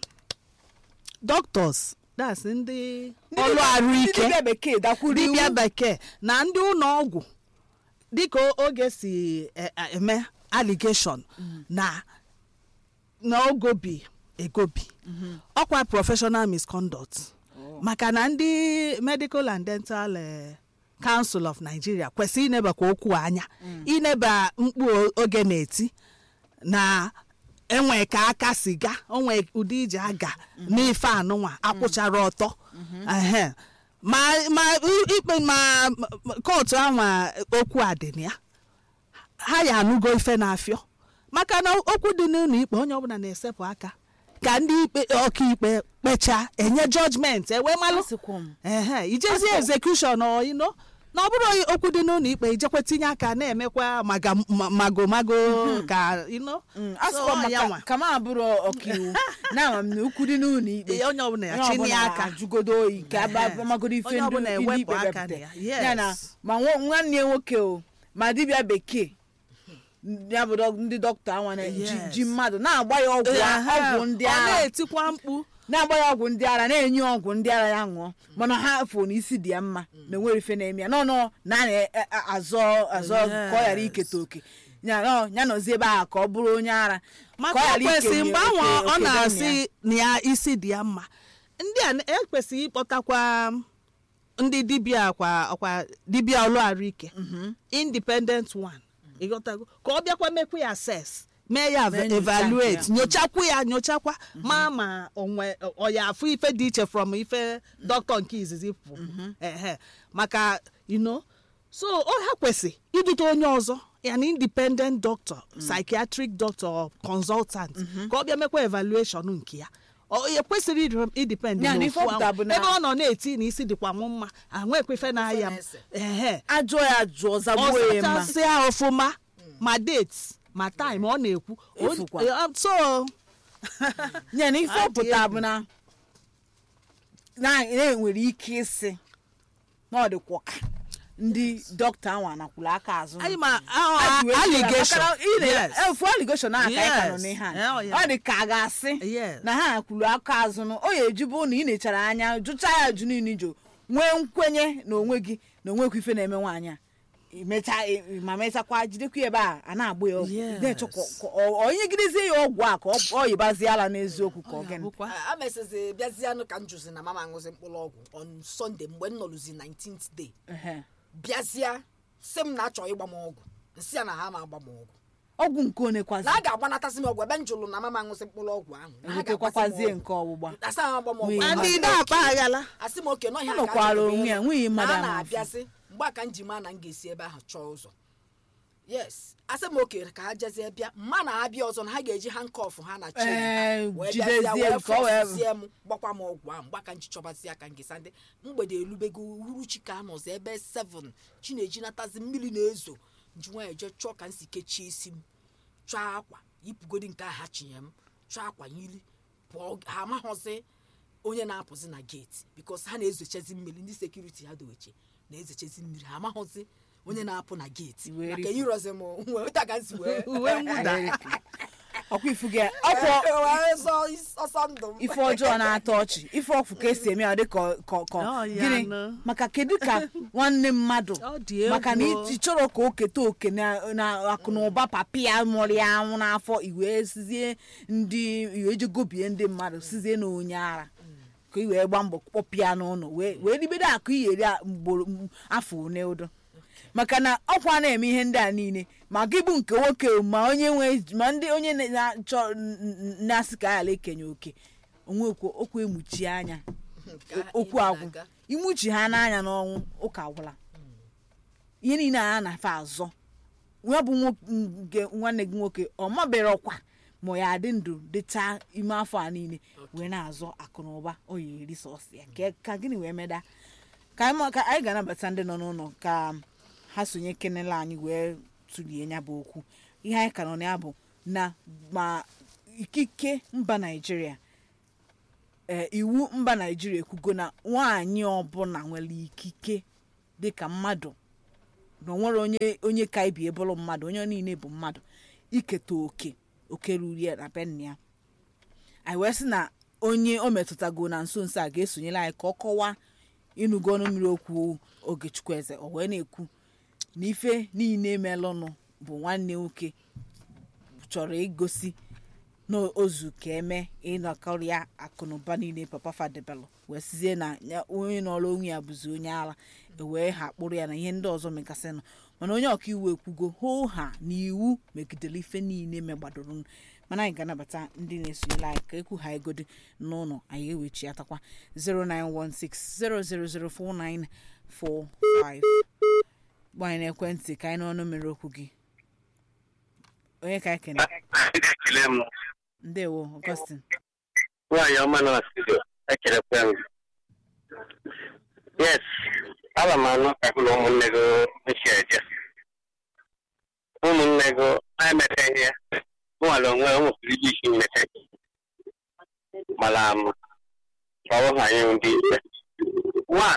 doctors that's ndị ọrụ ndị arụike dibịa bekee dakwuru dibịa iwu bekee na ndị ụlọ ọgwụ dịka oge si e- e- eme allegation na na ogobi egobi ọkwa professional misconduct maka na ndị medical and dental eh, council of nigeria kwesịrị inebakwa okwu anya ineba mkpu o- oge na-eti na enwe ka aka siga onwe ụdị iji aga n'ife anụnwa akwụchara ọtọ Ehe. ma ma i- ikpe ma ma- kootu anwa okwu a dị na ya ha ya anụgo ife na-afịọ maka na okwu dị n'ụlọ ikpe onye ọbụla na-esepụ aka ka ndị ikpe ọkaikpe kpechaa enye jọjment ewee malụ Asịkwa m. ehe ijezie execution ọ ino na ọ bụrụ okwu dị n'ụlọ ikpe ijekwe tinye aka na-emekwa maga ma- magomago ka ino Mm, So, asịkwa ọ ya maka nwa. ka m abụrụ ọkaiwu na-ama m na okwu dị n'ụlọ ikpe Ee, onye ọbụla ya onye chini ọbụla aka ajụgodo oyi ka Ehe. agbamagodo ife Onye ndị ọbụla ndị ewepụ ikpe aka na bepụta ya. Yes. ya na ma nwa- nwanne ya nwoke o ma dibịa bekee ya bụ dọ- ndị dọkịta anwa na ji Yes. ji mmadụ na-agba ya ọgwụ a- Ehe. ọgwụ ndị ọ ara na-etikwa mkpu na-agba ya ọgwụ ndị ara na-enye ya ọgwụ ndị ara ya ṅụọ mana ha fụ na isi dị ya mma na enwere ife na-eme ya nọnọ na a na-azọ azọ ka ọ ghara iketa oke ya nọ- ya nọzi ebe ahụ ka ọ bụrụ onye ara maka ka ọ o ghara kwesịrị ikenye mgbe ahụ oke- ọ oke na-asị na ya isi dị ya mma ndị a na- ekwesịghị ịkpọtakwa ndị dibịa kwa ọkwa dibịa ọlụ arụike independent one ịghọtago ka ọ bịakwa mekwa ya ses mee ya Mee nyocha evaluate nke ya. nyochakwa ya nyochakwa ma ma onwe ọ ya afụ ife dị iche from ife dọkịta nke izizi pụ ehe maka you know so ọ ha kwesị idute onye ọzọ ya na independent doctor psychiatric doctor or consultant ka ọ bịa mekwa evaluation nke ya ọ ekwesịrị ịdị- idepend Ya na ife n'ofu ọpụta ahụ. bụ na- ebe ọ nọ na-eti na isi dịkwa m mma ahụekwa ife na-aya m na-ese. ehe ajụọ ya jụọ zagbuo ya mma ọsachasịa ọfụma ma date ma time ọ na-ekwu O- Efukwa. eh, so ya na ife Adị ọpụta egwu. bụ na na enwere ike ịsị na ọ dịkwa ka ndị dọkịta ahụ anakwụrụ aka azụ anyị ma Ha ji wee allegation maka na ị na- yes efu allegation ahụ ka anyị ka nọ Yes. n'ihe a Oh, yeah. ọ dị ka a ga-asị Yes. na ha kwuru aka azụ nụ o ya ejibu na ị nechara anya jụcha ya ajụ niile jụ nwee nkwenye na onwe gị na onwekwa ife na-eme nwaanyị a imecha i- ma mechakwa jidekwa ya ebe a a na-agba ya ọgwụ Yes. na-echọ ka ọ- ka ọ- onye gidezie ya ọgwụ a ka ọ ọ yibazie ala n'eziokwu ka ọ gịnị bụkwa a mesịzi bịazianụ ka m jụzi na mama aṅụzi mkpụrụ ọgwụ on sunday mgbe m nọrụzi 19th day Ehe. bịazịa sị m na-achọ ịgba m ọgwụ nsị ya na ha ma agba m ọgwụ ọgwụ nke one kwazi na a ga-agbanatazi m ọgwụ ebe m jụrụ na mama aṅụzi mkpụrụ ọgwụ ahụ na ha ewetekwazie ga-agbazi m nke ọgbụgba ọgwụ asa ha agba m ọgwụ Wee. ahụ. ndị na-akpa aghala asị m oke nọhịa Ọ nọkwara onwe ya, nwunye mmadụ a ama na-abịazi mgbe aka m ji maa na m ga-esi ebe ahụ chọọ ụzọ yes asị m oke ka ha jezie bịa mma na ha bịa ọzọ na ha ga-eji hankọf ha na chain Ee, wee jidezie bịazie wee nke ọ wee- fọsizie m gbakwa m ọgwụ ahụ mgbe aka m ji chọbazi aka m ga-esa ndị mgbede elubego uhuruchi ka anọzi ebe 7 chineji natazi mmiri na-ezo nji nwaanyị jee chọọ ka m si kechie isi m chọọ akwa yipụgodi nke ahụ ha chinye m chọọ akwa yiri pụọ ha amaghọzi onye na-apụzi na geeti bikos ha na-ezochezi mmiri ndị sekuriti ha doweche na-ezochezi mmiri ha amaghọzi onye na-apụ na geeti Wee maka ripụ. irozi m wee ụta ka m si wee uwe mwụda ọkwa ifu gị ọkwa wee zọọ is- ọsọ ndụ m ife ọjọọ na-atọ ọchị ife ọfụ ka esi eme ya dị ka ka- ka Ọ ya gịnị nụ. maka kedu ka nwanne mmadụ Ọ dị egwu. maka na ị chọrọ ka o keta oke na na akụ na ụba papi ya mụrụ ya anwụ n'afọ iwee sizie ndị iwee jegobie ndị mmadụ sizie na onye ara ka i wee gba mbọ kpọpịa n'ụlọ wee wee ribedo akụ iyeri a mgboro m- afọ one udo maka na ọkwa na-eme ihe ndị a niile ma gị bụ nke nwoke ma onye nwe ma ndị onye na- na-achọ n- n- na-asị ka ala ekenye oke onwekwo okwu emuchi anya Ka okwu ị agwụ na-aga. imuchi ha n'anya n'ọnwụ ụka agwụla ihe niile a na-afe azọ ya bụ nwo- nke nwanne gị nwoke ọ mabere ọkwa ma ya adị ndụ dịcha ime afọ a niile wee na-azọ akụ na ụba o yi eri sọsọ ya Ka- ka gịnị wee meda ka anyị ma- ka anyị ga-anabata ndị nọ n'ụlọ ka ha sonye kenela anyị wee tụlie ya bụ okwu ihe anyị ka nọ na ya bụ na ma ikike mba naijiria ee iwu mba naijiria ekwugo na nwaanyị ọbụla nwere ikike dịka mmadụ na o nwere onye onye ka ibi bụrụ mmadụ onye niile bụ mmadụ iketa oke oke ruru ya na be nna ya anyị wee sị na onye o metụtago na nso nso a ga-esonyere anyị ka ọ kọwaa ịnụgo ọnụ mmiri okwu ogechukwu eze o wee na-ekwu na ife niile melụnụ bụ nwanne nwoke chọrọ igosi na ozu ka eme ịnọkọrịa akụnụba niile papa fadebelụ wee sizie na ya- onye nọrọ onwe ya bụzi onye ara wee ha kpụrụ ya na ihe ndị ọzọ megasịnụ mana onye ọka iwu ekwugo hoo ha na iwu megidere ife niile megbadoro mana anyị ga-anabata ndị na-esonyere anyị ka ekwu ha egodi n'ụlọ anyị ewechi atakwa 09160004945 gbanye n'ekwentị ka anyị n'ọnụ mere okwu gị onye ka anyị kene ekele m ndewo Augustine nwaanyị ọma nọ na studio ekelekwe m yes ana m anụ ka gị na ụmụnne gị esi eje ụmụnne gị na-emete ihe nwere onwe o nwesịrị iji isi mmete mara ama ka ọ ha anyị ndị ikpe nwa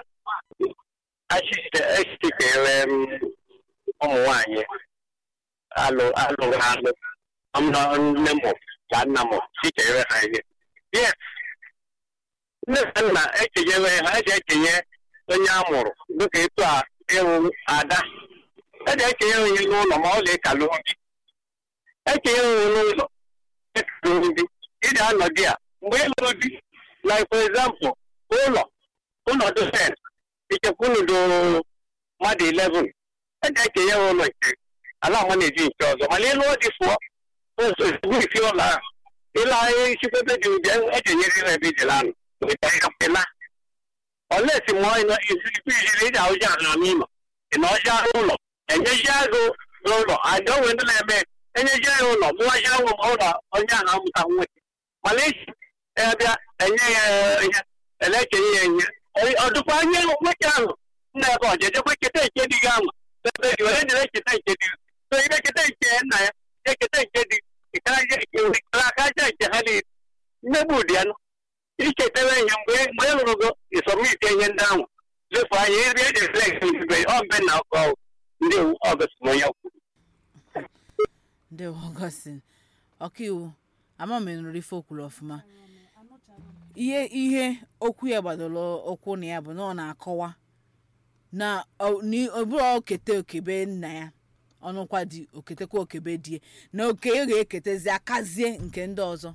echitere m ụmụ nwaanyị alụ alụrụ alụ nne m na nna m chitere ha ihe yes nne na nna ekenyere ha eji ekenye onye a mụrụ dịka etu a ịwụ ada eji ekenye onye n'ụlọ ma ọ ga-ekalụ ndị ekenye onye n'ụlọ ekalụ ndị iji anọdụ ya mgbe ịlụrụ di like for example ụlọ ụlọ dosen ichekwa unu do mmadụ 11 eji ekenye ha ụlọ nke ala ọma na-eji nke ọzọ mana ịlụọ dị fụọ isi ụlọ ahụ ịla isikwebe dị ụdị ejenyere na ebe ijela ahụ ịla olesi mọ isikwu ijiri iji ahụji ala n'ụlọ ị na ọjị ahụ ụlọ enyeji agụ n'ụlọ aja onwe ndị na-eme enyeji ya ụlọ mụwaji ahụ ụlọ onye ahụ amụta nwoke mana isi bịa enye ya ihe elekenye ya enye ọdụkwa nye nwoke ahụ nna ebe ọjejekwa keta nke dị gị ahụ ebe dị onye nyere eketa nke dị so ihe keta nke nna ya eketa nke dị aka aja nke ha niile mmegbu ụdị ya ichetara ihe mgbe mgbe ị lụrụ go isọmite ihe ndị ahụ lefu anya iri eji reflekt mbe ọ mbe na ọkọ ndị ọgọsịmonye kwuru ndị ọgọstin ọkaiwu ama m nụrụ ife okwuru ọfụma ihe ihe okwu ya gbadoro ụkwụ na ya bụ na ọ na-akọwa na ọbụrụ okete okebe nna ya ọnụkwa dị oketekwa okebe die na oke ya ga-eketezi akazie nke ndị ọzọ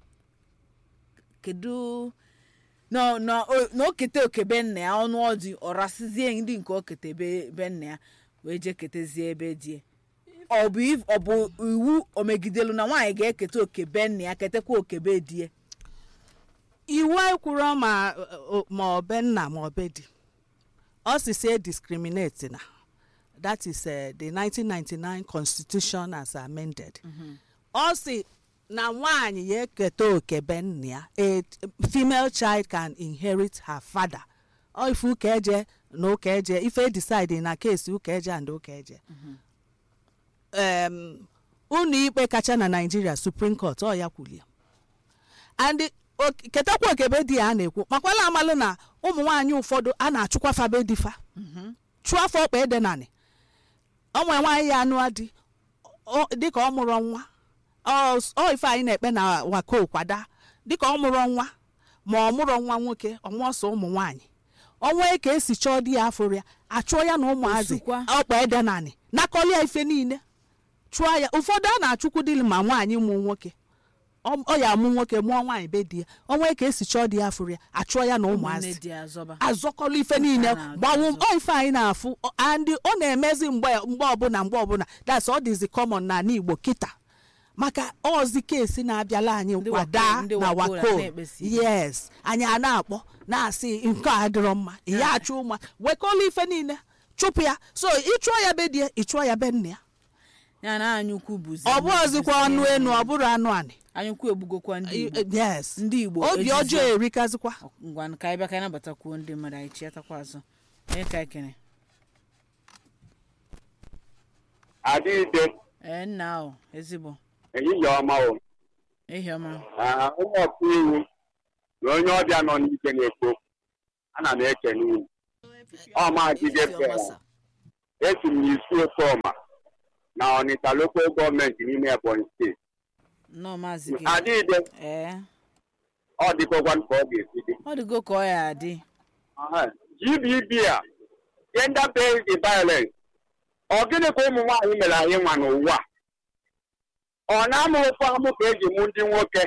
kedu na na na okete okebe nna ya ọnụ ọdị ọrasizie ndị nke okete be nna ya wee jee ketezie ebe die ọ bụ if- ọ bụ iwu omegidelu na nwaanyị ga-eketa okebe nna ya ketekwa okebe die iwu ekwuro ma o- ma ọbe nna ma ọbe di ọ si say discriminate na that is uh, the 1999 constitution as amended ọ si na nwaanyị ya eketa okebe nna ya a female child can inherit her father ọ ife ụka eje na ụka eje ife decide na case ụka eje and ụka eje um, ụlọ ikpe kacha na naijiria supreme court ọ ya kwulie and ok- ketakwa okebe di ya a na-ekwu makwala amalụ na ụmụ nwaanyị ụfọdụ a na-achụkwa fabe difa chụọ afọ ọkpa ede nanị onwe nwaanyị ya anụ adị ọ- dịka ọ mụrụ nwa ọ s- ọ ife anyị na-ekpe na wako kwada dịka ọ mụrụ nwa ma ọ mụrụ nwa nwoke ọnwa ọsọ ụmụ nwaanyị ọnwa ka esi chọọ di ya afụrụ ya achụọ ya na ụmụazị Osukwa. ọkpa ede nanị nakọli ya ife niile chụọ ya ụfọdụ a na-achụkwu dili ma nwaanyị mụ nwoke ọ ọ ya amụ nwoke mụọ nwaanyị be di ya ọnwa ka esi chọọ di ya afụrụ ya achụọ ya na ụmụnne ụmụazị dị azọba azọkọlụ ife niile a na-azọ gbanwu azọ. ọ ife anyị na-afụ ọ- and ọ na-emezi mgbe mgbe ọbụla mgbe ọbụla that's all this common na ala igbo kịta maka ọzi kesi na-abịala anyị Ndị kwada wako- ndị na wako wako na-ekpesi. yes anyị a na-akpọ na-asị nke a adịrọ mma ya achụ ụma wekọlụ ife niile chụpụ ya so ịchụọ ya be di ya ịchụọ ya be nna ya ya na anyụkwu bụzi ọ bụ ọzikwa ọnụ enu ọ bụrụ anụ anị anyụkwu egbugokwa ndị igbo yes ndị igbo obi ejizi- ọjọọ erikazikwa ngwa ka anyị bịa ka anyị nabatakwuo ndị mmadụ anyị chiatakwa azụ onye ka anyị kene adịghịde ee nna ahụ ezigbo ehihie ọma o ehi ọma Ah, onye ọkụ iwu na onye ọbịa nọ n'ike na-ekwu okwu. ana m ekene unu ọ maazịde fera esi m n'isi ofe ọma na ọnịta lokal gọọmenti n'ime ebonyi steeti nnọọ maazị gị adịghịde ee ọ dịkọkwa ka ọ ga-esi dị ọ dịgo ka ọ ya adị Aha. gbb a gender based violence ọ gịnị ka ụmụ nwaanyị mere anyị nwa n'ụwa a? ọ na-amụ ofe amụ ka eji mụ ndị nwoke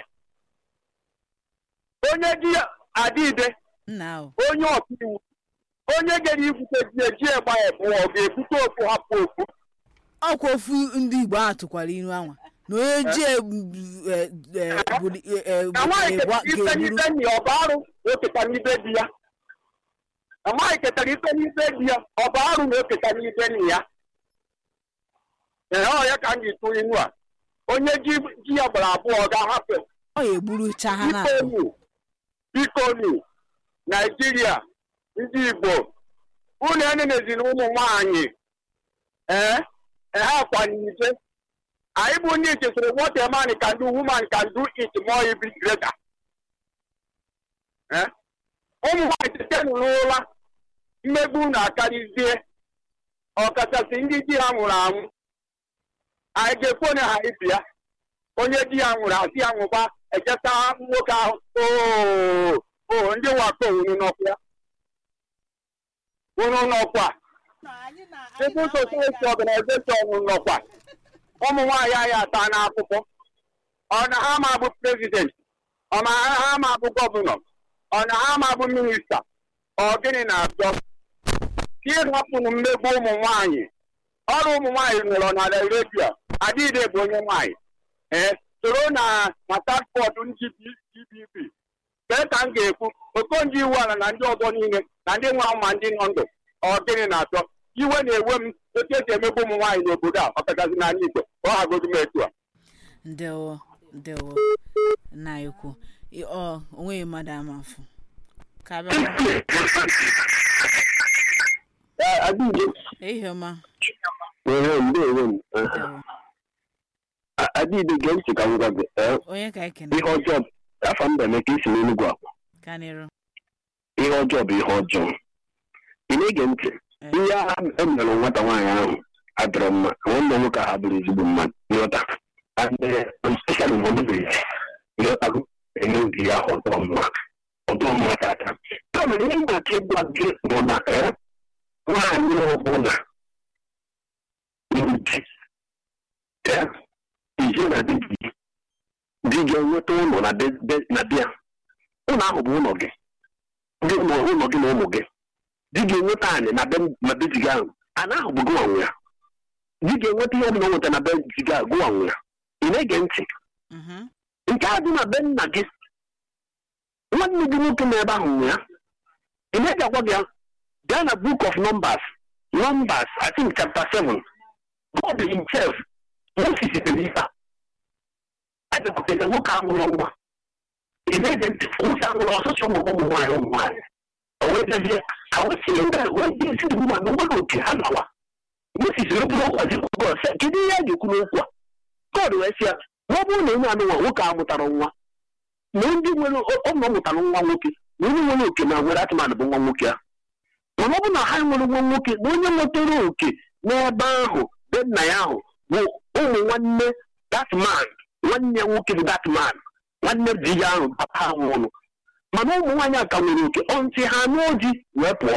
onye di adịde nna ahụ onye ọkaiwu onye gara ikwute di eji egba ebu ọ ga-ebute okwu hapụ okwu ọkwa ofu ndị igbo ahụ tụkwara iru anwa na onye ji egbu- e- e- buli- e- e- na nwaanyị egbu- ketara ife ga-egburu n'ife nni ọ bụ arụ na oketa n'ibe di ya na nwaanyị ketara ife n'ife di ya ọ bụ arụ na oketa n'ife nni ya ee ọ ya ka m ji tụ inu a onye ji ji ya gbara abụọ ga-ahapụ ọ ya egburucha ha na bikonu bikonu naijiria ndị igbo unu enenezina ụmụ nwanyị ee ha kwanyije anyị bụ ndị chetara what a man can do woman can do it more even greater Eh? ụmụ nwanyị tetenụ n'ụra mmegbu na-akarịzie ọkachasị ndị di ha nwụrụ anwụ anyị ga-ekwone ha ibia onye di ya nwụrụ asị ya nwụba echeta nwoke ahụ oo oo ndị wakpo unu nọkwa unu nọkwa Civil Society Organization unu nọkwa ụmụ nwaanyị anyị ata n'akwụkwọ ọ na ha ma bụ prezident ọ na ha ma bụ gọvanọ ọ na ha ma bụ minista ọ gịnị na-achọ ka ịhapụnụ mmegbu ụmụ nwaanyị ọrụ ụmụ nwaanyị nụrụ na redio adịghị bụ onye nwaanyị ee soro na na taskfọdụ ndị GDP kee ka m ga-ekwu okonji iwu ala na ndị ọzọ niile na ndị nwa ma ndị nọ ndụ ọ gịnị na-achọ iwe na-ewe m otu esi emegbu ụmụ nwaanyị n'obodo a ọkachasị n'ala Igbo ka ọ hagodu m etu a ndewo ndewo nna ya ukwu Ị- ọ onweghị mmadụ ama afụ ka abịakwa ehihie ọma ndewo ndewo adịghị gee ntị ka m gwa gị ee, onye ka ekene ihe ọjọọ afọ mba emeka isi n'enugwu akwa ka n'iru ihe ọjọọ bụ ihe ọjọọ ị na-ege ntị Ee. ihe ahụ emere nwata nwaanyị ahụ adịrọ mma nwanne m nwoke ahụ bụrụ ezigbo mmadụ nghọta and especially mọdụbeghị nghọtago eme obi ya ọtọ mma ọtọ mma tata ya mere ihe na-achọ ịgwa gị bụ na ee, nwaanyị ọbụla ndị ee, ije na di gị di gị enweta ụlọ na be- be- na bịa ụlọ ahụ bụ ụlọ gị ndị ụlọ ụlọ gị na ụmụ gị di gị enweta anị na be na be di gị ahụ ana ahụ bụ gụwa nwe ya di gị enweta ihe ọbụla o nweta na be di gị ahụ gụwa nwe ya ị na-ege ntị Mhm. nke a dị na be nna gị nwanne gị nwoke na ebe ahụ nwe ya ị na-eji agwa gị ya gaa na book of numbers numbers i think chapter 7 god himself moses dere ife a edepụtara nwoke ahụrụ nwa ị na-ege ntị nwoke ahụrụ ọsụsọ ụmụ ụmụ nwaanyị ụmụ nwaanyị o wee dezie awụsịrị ndị wee dị esi ugbu a na nwere oke ha nawa moses rụbụrụ ụkwa ji god sị kedu ihe a ga-ekwu n'okwu a god wee sị ya na ọ bụrụ na onye anụnwa nwoke a mụtara nwa na ndị nwere ụmụ mụtara nwa nwoke na onye nwere oke na nwere atụmatụ bụ nwa nwoke a mana ọ bụ na ha nwere nwa nwoke na onye nwetara oke n'ebe ahụ be nna ya ahụ bụ ụmụ nwanne that man nwanne ya nwoke bụ that man nwanne di ya ahụ papa ha nwụrụ mana ụmụ nwaanyị a ka nwere oke ọ ntị ha n'oji wee pụọ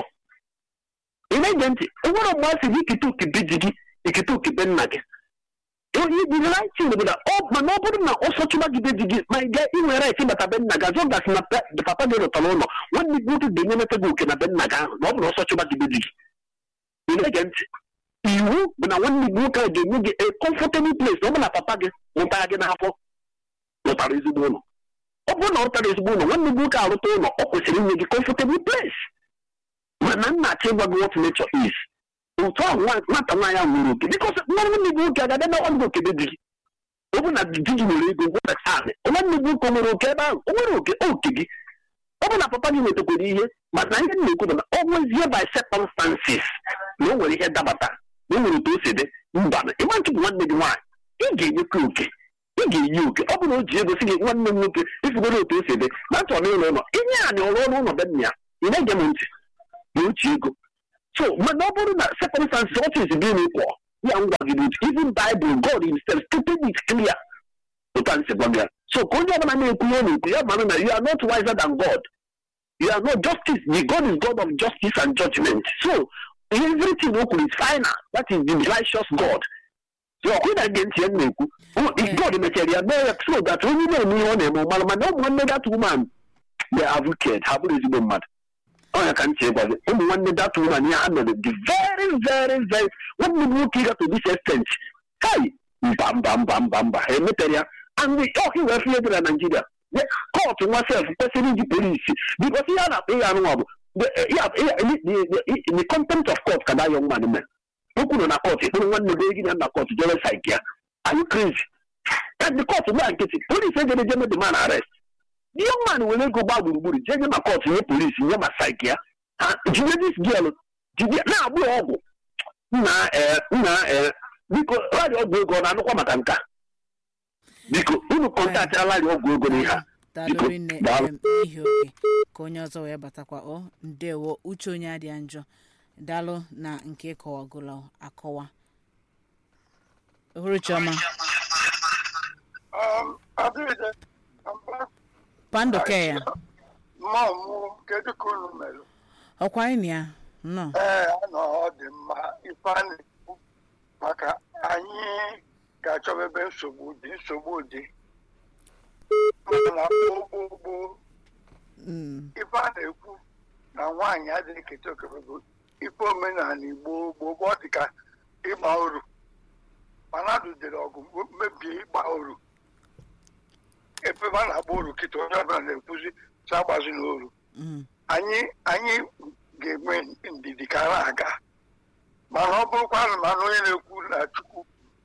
ị na-ege ntị enwere mgbe a sị gị ikete oke be ji gị ikete oke be nna gị onye ibiri right bụ na ọ mana ọ bụrụ na ọsọ chụba gị be di gị ma ị ga inwe right ịbata be nna gị azọ gasị na pe- papa gị rụtara ụlọ nwanne gị nwoke ga-enyenata gị oke na be nna gị ahụ na ọ bụ na ọsọ chụba gị be di gị ị na-ege ntị iwu bụ na nwanne gị nwoke ahụ ga-enye gị a comfortable place na ọ bụ na papa gị mụtara gị n'afọ rụtara ezigbo ụlọ ọ bụrụ na ọ rụtara ezigbo ụlọ nwanne gị nwoke arụta ụlọ ọ kwesịrị inye gị comfortable place mana nna achọ ịgwa gị what nature is otu ahụ nwa- nwata nwaanyị ahụ nwere oke bikọs nwanne gị nwoke agada na nwanne gị oke be di gị ọ bụ na di gị nwere ego nweta anị nwanne gị nwoke o nwere oke ebe ahụ o nwere oke oke gị ọ bụ na papa gị nwetakwara ihe mana ihe m na-ekwu bụ na ọ nwezie by circumstances na o nwere ihe dabata na o nwere otu o si dị mba na ịma nchụpụ nwanne gị nwaanyị ị ga-enyekwa oke ị ga-enye oke ọ bụ na o ji ego si gị nwanne m nwoke ifugoro otu o si dị na achọrọ ịrụ ụlọ inye anyị ọrụ ọrụ ụlọ be nna ya ị na-ege m ntị na ochi ego so mana ọ bụrụ na circumstances ọfis gị na-ekwo ya ngwa gị n'otu even bible god himself stated it clear otu a nsị gwa gị ya so ka onye ọbụla na-ekwu ihe ọ na-ekwu ya mara na you are not wiser than god you are not justice the god is god of justice and judgment so everything o kwuru is final that is the righteous god so ọkụ na ge ntị ya m na-ekwu O- Yeah. god mechara ya mee ya so that onye na-eme ihe ọ na-eme ọ mara mana ụmụ nwanne that woman they have wicked ha bụrụ ezigbo mmadụ ọnya ka ntị ịgwa gị ụmụ nwanne that woman ihe ha mere dị very very very nwanne m nwoke ịga to this extent kai mba mba mba mba mba ha emetere ya and ọka iwe fie dị na naijiria kọtụ nwa sef kwesịrị iji polisi bikos ihe a na-akpọ ihe anụnwa bụ the- ya- ya- the- the- the contempt of court ka that young man mere o kwuru na kọtụ ịkpụrụ nwanne gị gị na nna kọtụ jere saik ya are you crazy and the court gba nkịtị polisi ejere jeme the man arrest the young man were ego gba gburugburu jee nye ma kọtụ nye polisi nye ma saik ya ha jide this girl jide na-agbụ ya ọgwụ nna ee nna ee biko rari ọgwụ ego ọ na-anụkwa maka nka biko unu kọntaktịrala rari ọgwụ ego n'ihe a daalụ Biko, rinne daalụ. em, n'ihi oge ka onye ọzọ wee batakwa ọ ndewo uche onye adịa njọ daalụ na nke kọwagolo akọwa ohuru chioma Um, Adịghị, mba, pandoke ya mma mụ kedu ka unu mere? ọkwa anyị na ya nnọọ Ee, anọ ọ dị mma ife a na-ekwu maka anyị ga-achọba ebe nsogbu dị nsogbu dị mana gboo gboo Mm, ife a na-ekwu na nwaanyị adịghị eketa okebe bụ ife omenala Igbo gboo gboo ọ dị ka ịgba oru mana adụdere ọgụ mebie ịgba oru ebe a na-agba oru kịta onye ọbụla na-ekwuzi si agbazi n'oru Mm. anyị anyị ga-enwe ndidi ka a na-aga mana ọ bụrụkwa na mana onye na-ekwu na chukwu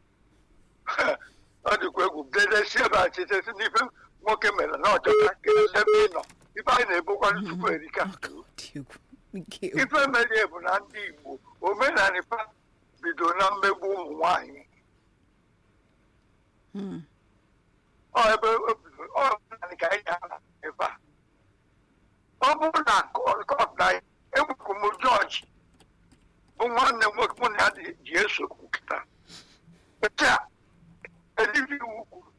ọ dịkwa egwu dedesi ebe a chitesi n'ife nwoke mere na ọchọta kedesi ebe ị nọ ife anyị na-ebokwanụ chukwu erika Ọ dị egwu. Nke egwu. ife mere bụ na ndị igbo omenala fa bido na mmegbu ụmụ nwanyị Mm. ọ ebe o bido ọ omenala ka anyị ga-ala ebe a ọ bụrụ na kọt na egbukwu m jọji bụ nwanne m nwoke mụ na ya dị- ji eso okwu kịta taa edibi iwu kwuru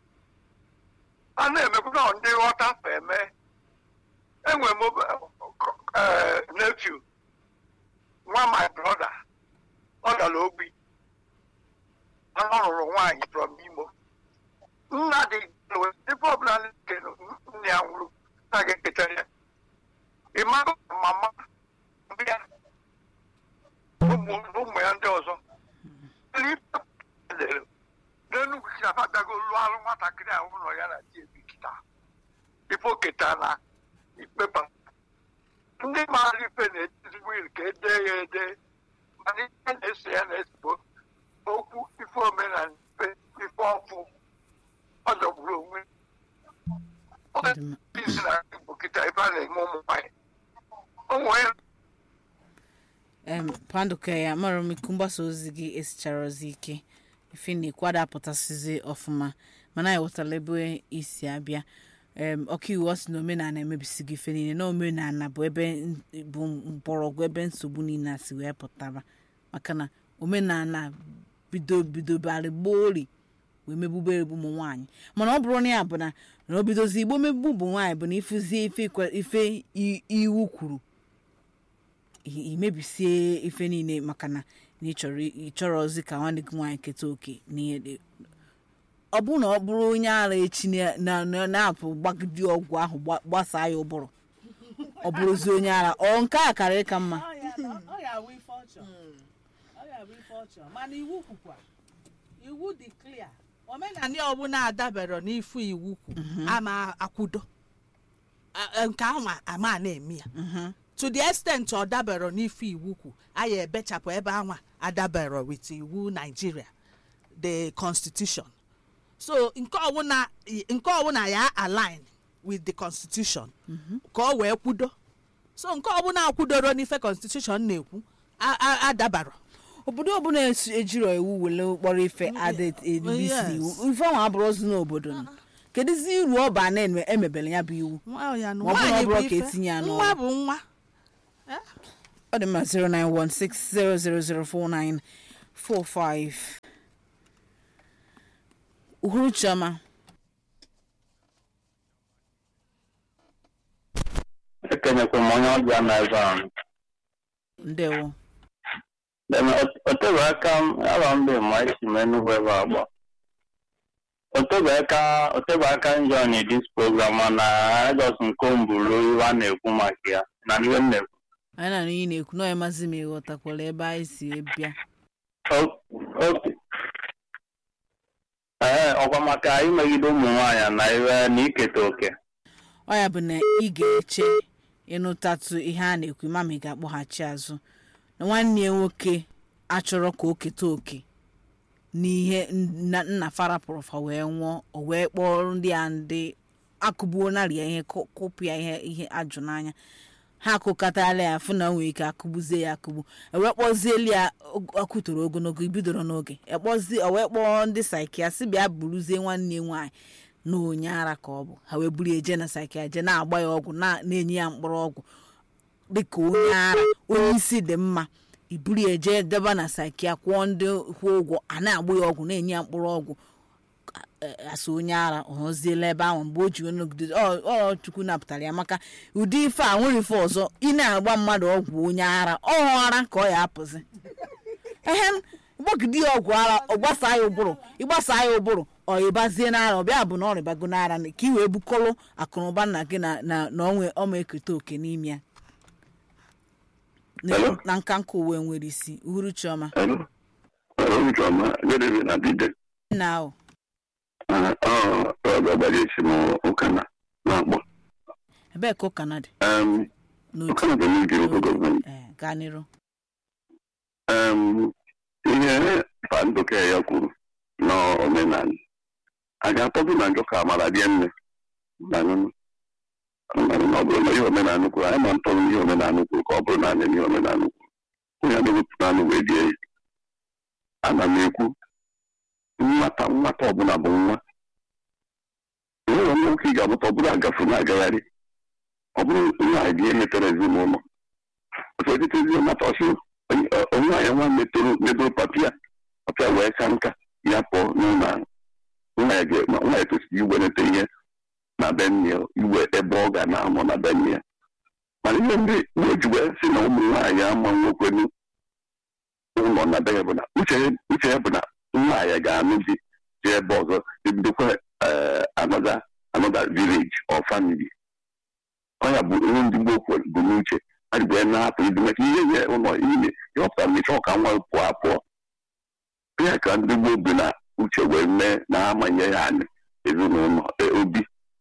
a na-emekwa na ndị ghọta fa eme enwe m nephew nwa my brother ọ gara ogbi ọ lụrụ nwaanyị from imo nna dị ebe ọbụla nke nne ya nwụrụ na ga-eketa ya ịmago mama bịa ụmụ ụmụ ya ndị ọzọ n'enugwu si afa bịago lụọ alụ nwatakịrị a ụlọ ya na di ebi kịta ife oketa na ikpepa ndị maara ife na-etizigbo iri ka ede ya ede mana ihe na-ese ya na-esogbo okwu ife omenala ife ife ọfụ ọ jọgburu onwe ọ Ọ dị mma. isi na igbo kịta ebe a na-eme ụmụ nwanyị ụmụ ya em panduka ya mara m iku mgbasa ozi gị esichara ozi ike ife na-ekwu apụtasịzi ọfụma mana anyị ghọtara ebe isi abịa em ọkaiwu ọ sị na omenala emebisi gị ife niile na omenala bụ ebe n- bụ mgbọrọgwụ ebe nsogbu niile a si wee pụtara maka na omenala bido bido barị gboori wee megbube ụmụ nwaanyị mana ọ bụrụ na ya bụ na na o bidozi igbo megbu ụmụ nwaanyị bụ na ịfụzie ife ikwe- ife i- iwu kwuru i- imebisie ife niile maka na na ịchọrọ ịchọrọ ozi ka nwanne gị nwaanyị keta oke n'ihe dị ọ bụrụ na ọ bụrụ onye ara echi na- na- na- na-apụ gbagide ọgwụ ahụ gba- gbasaa ya ụbụrụ ọ bụrụzi onye ara ọ nke a kara ịka mma Ọ ya na- ọ ya bụ ife ọ chọrọ. Ọ ya bụ ife ọ chọrọ. mana iwu kwukwa iwu dị clear omenala ọbụla adabere n'ifu iwu kwu ama akwudo A- a- nke ahụ ama na-eme ya to the extent ọ dabere n'ifu iwu kwu anyị ebechapụ ebe anwa adabere with iwu Nigeria the constitution so nke ọbụla nke ọbụla ya align with the constitution ka ọ wee kwudo so nke ọbụla akwudoro n'ife constitution na-ekwu a- a- adabara obodo ọbụla esi- ejiro iwu wele kpọrọ ife ada ebisi yes. iwu ife ahụ abụrụ ozi n'obodo nọ kedụzi uru ọ ba na emebere ya bụ iwu Nwa ya na Ma ọ bụrụ na ọ nwaanyị bụrụ bụ ka ife. etinye ya n'ọrụ. nwa bụ nwa ọ dị mma 09160004945 uhuru chioma ekenyekwa m onye ọbịa na ebe ahụ ndewo Then o tebe aka m ala mbe ma esi m Enugu ebe a gba o tebe aka o tebe aka njọ na dis program na Lagos nke mbụrụ iwe a na-ekwu maka ya na iwe m na-ekwu anyị na ihe na-ekwu na onye mazi m ịghọtakwara ebe anyị si bịa O- oke ee ọkwa maka imegide ụmụ nwaanyị na iwe na iketa oke ọ ya bụ na ị ga-eche ịnụtatụ ihe a na-ekwu ma ma ị ga-akpọghachi azụ na nwanne ya nwoke achọrọ ka o keta oke n'ihe nna nna farapụrụ fa wee nwụọ o wee kpọrọ ndị a ndị akụgbuo narị ya ihe kụ- kụpụ ya ihe ihe ajụ n'anya ha akụkọtala ya fụ na o nwere ike akụgbuzie ya akụgbu ewee kpọzieli ya og- ọkụtoro ogologo ibidoro n'oge ekpọzi o wee kpọọ ndị saikia si bịa buruzie nwanne ya nwaanyị na onye ara ka ọ bụ ha wee buru ya je na saikia je na-agba ya ọgwụ na- na-enye ya mkpụrụ ọgwụ dịka onye ara onye isi dị mma iburu ya jee deba na saikia kwụọ ndị kwụọ ụgwọ a na-agba ya ọgwụ na-enye ya mkpụrụ ọgwụ eh, asa onye ara ọhụziela ebe ahụ mgbe o ji wee nọgide ọ ọ chukwu napụtara ya maka ụdị ife a nwere ife ọzọ ị na-agba mmadụ ọgwụ onye ara ọhụ ara ka ọ ya apụzi ehe gbagide ya ọgwụ ara ọ gbasaa ya ụbụrụ ịgbasaa ya ụbụrụ ọ ịbazie n'ara ọ bịa bụ na ọ rịbago n'ara ka ị wee bukọrọ akụnụba nna gị na na na onwe ọma eketa oke n'ime ya Na- Hello? na nka nka uwe nwere isi uhuru chioma Hello? Hello, Chioma. Good evening, Adide. nna ahụ ọgbara esi m ụka na na-akpọ ebee ka ụka na dị Em, n'otu ụka na bụ n'oge local gọọmenti ee gaa n'iru Em, ihe pandoke ya kwuru n'omenala a ga-atọdụ na njọ ka amara rie nne na nụnụ Mmadụ na ọ bụrụ na ihe omenala kwuru anyị ma ntọrọ ihe omenala kwuru ka ọ bụrụ na anyị ihe omenala kwuru onye na-ewepụta anụ wee die ya ana m ekwu nwata nwata ọbụla bụ nwa enwere nwoke ị ga-amụta ọ bụrụ agafe na-agagharị ọ bụrụ nwaanyị dị ihe metere ezinụlọ ọsọdịtezi nwata ọsị onwe anyị nwa metoro meboro papịa papịa wee ka nka ya pụọ n'ụlọ ahụ nwa ya ga- ma nwa ya tosiri iwenete ihe na be nne ya iwe ebe ọ ga na-amụ na be nne ya mana ihe ndị na-eji wee sị na ụmụ nwaanyị ama nwokwenu ụlọ na be ya bụ na uche ya- uche ya bụ na nwaanyị ga-anụ di dị ebe ọzọ ebidokwa anọda anọda village or family ọ ya bụ ihe ndị gboo kwere bụ n'uche a ji wee na-apụ ibi maka ihe nye ụlọ ime ihe ọpụtara na ịchọ ka nwa pụọ apụọ ya ka ndị gboo bi na uche wee mee na-amanye ya anyị ezinụlọ e, obi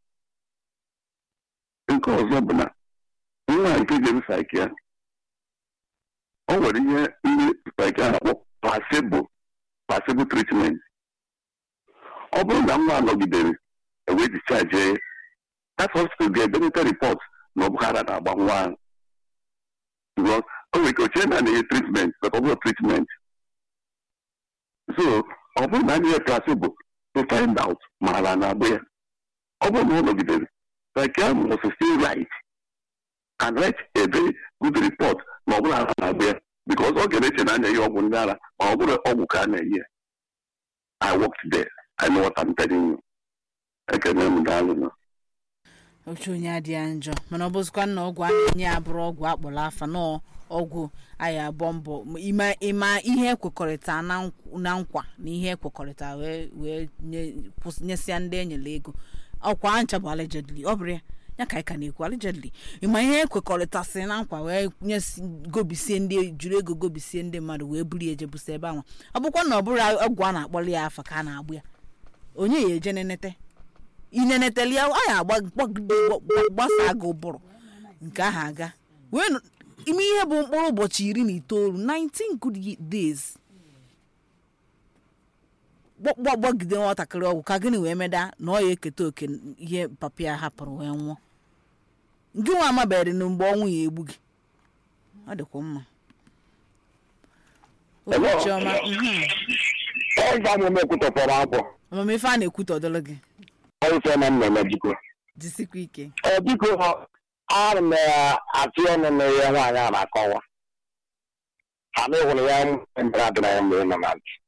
nke ọzọ bụ na nwa nke jere saiki ya o nwere ihe ndị saiki a na-akpọ placebo placebo treatment ọ bụrụ na nwa nọgidere ewee discharge ya that hospital ga-edeneta report na ọbụghara na-agba nwa ahụ because o nwere ike ochie na na-enye treatment but ọ bụrụ treatment so ọ bụrụ na anyị placebo to find out ma ala na-agba ya ọ bụrụ na ọ nọgidere psychiatrist must still write and write a very good report ma ọ bụrụ ala na-agba ya because ọ ga-eche na anya ya ọgwụ ndị ara ma ọ bụrụ ọgwụ ka a na-enye ya I worked there I know what I'm telling you ekene m daalụ na oche onye adịghị njọ mana ọ bụzikwa na ọgwụ a na-enye ya bụrụ ọgwụ akpọrọ afa na ọgwụ anyị abụọ mbọ ịma ịma ihe ekwekọrịta na nkw- na nkwa na ihe ekwekọrịta wee wee nye- kwụs- nyesịa ndị enyere ego ọkwa ncha bụ allegedly ọ bụrụ ya ya ka anyị ka na-ekwu allegedly ịma ihe ekwekọrịta si na nkwa wee nyesi gobisie ndị jiri ego gobisie ndị mmadụ wee buru ya eje busa ebe ahụ ọ bụkwa na ọ bụrụ ọgwụ a na-akpọrọ ya afa ka a na-agbụ ya onye ya eje nenete ineneteli ya anyị agba gbagide gba- gbasaa gị ụbụrụ nke ahụ aga wee nụ- ime ihe bụ mkpụrụ ụbọchị iri na itoolu 19 good ye- days Gba- gba- gbagide nwatakịrị ọgwụ ka gịnị wee meda na ọ ya eketa oke n- ihe papa ya hapụrụ wee nwụọ gị nwa amabeghị na mgbe ọnwụ ya egbu gị ọ dịkwa mma ụbọchị ọma mhm. ọzọ amụma ekwutọpọrọ abụọ amamife a na-ekwute ọdọlụ gị ọrụfe na mmemme biko jisikwa ike ọ biko ana m atụ ọnụ na ihe nwaanyị a na-akọwa ha na ịhụrụ ya mere adịra ya mgbe ị nọ na ntị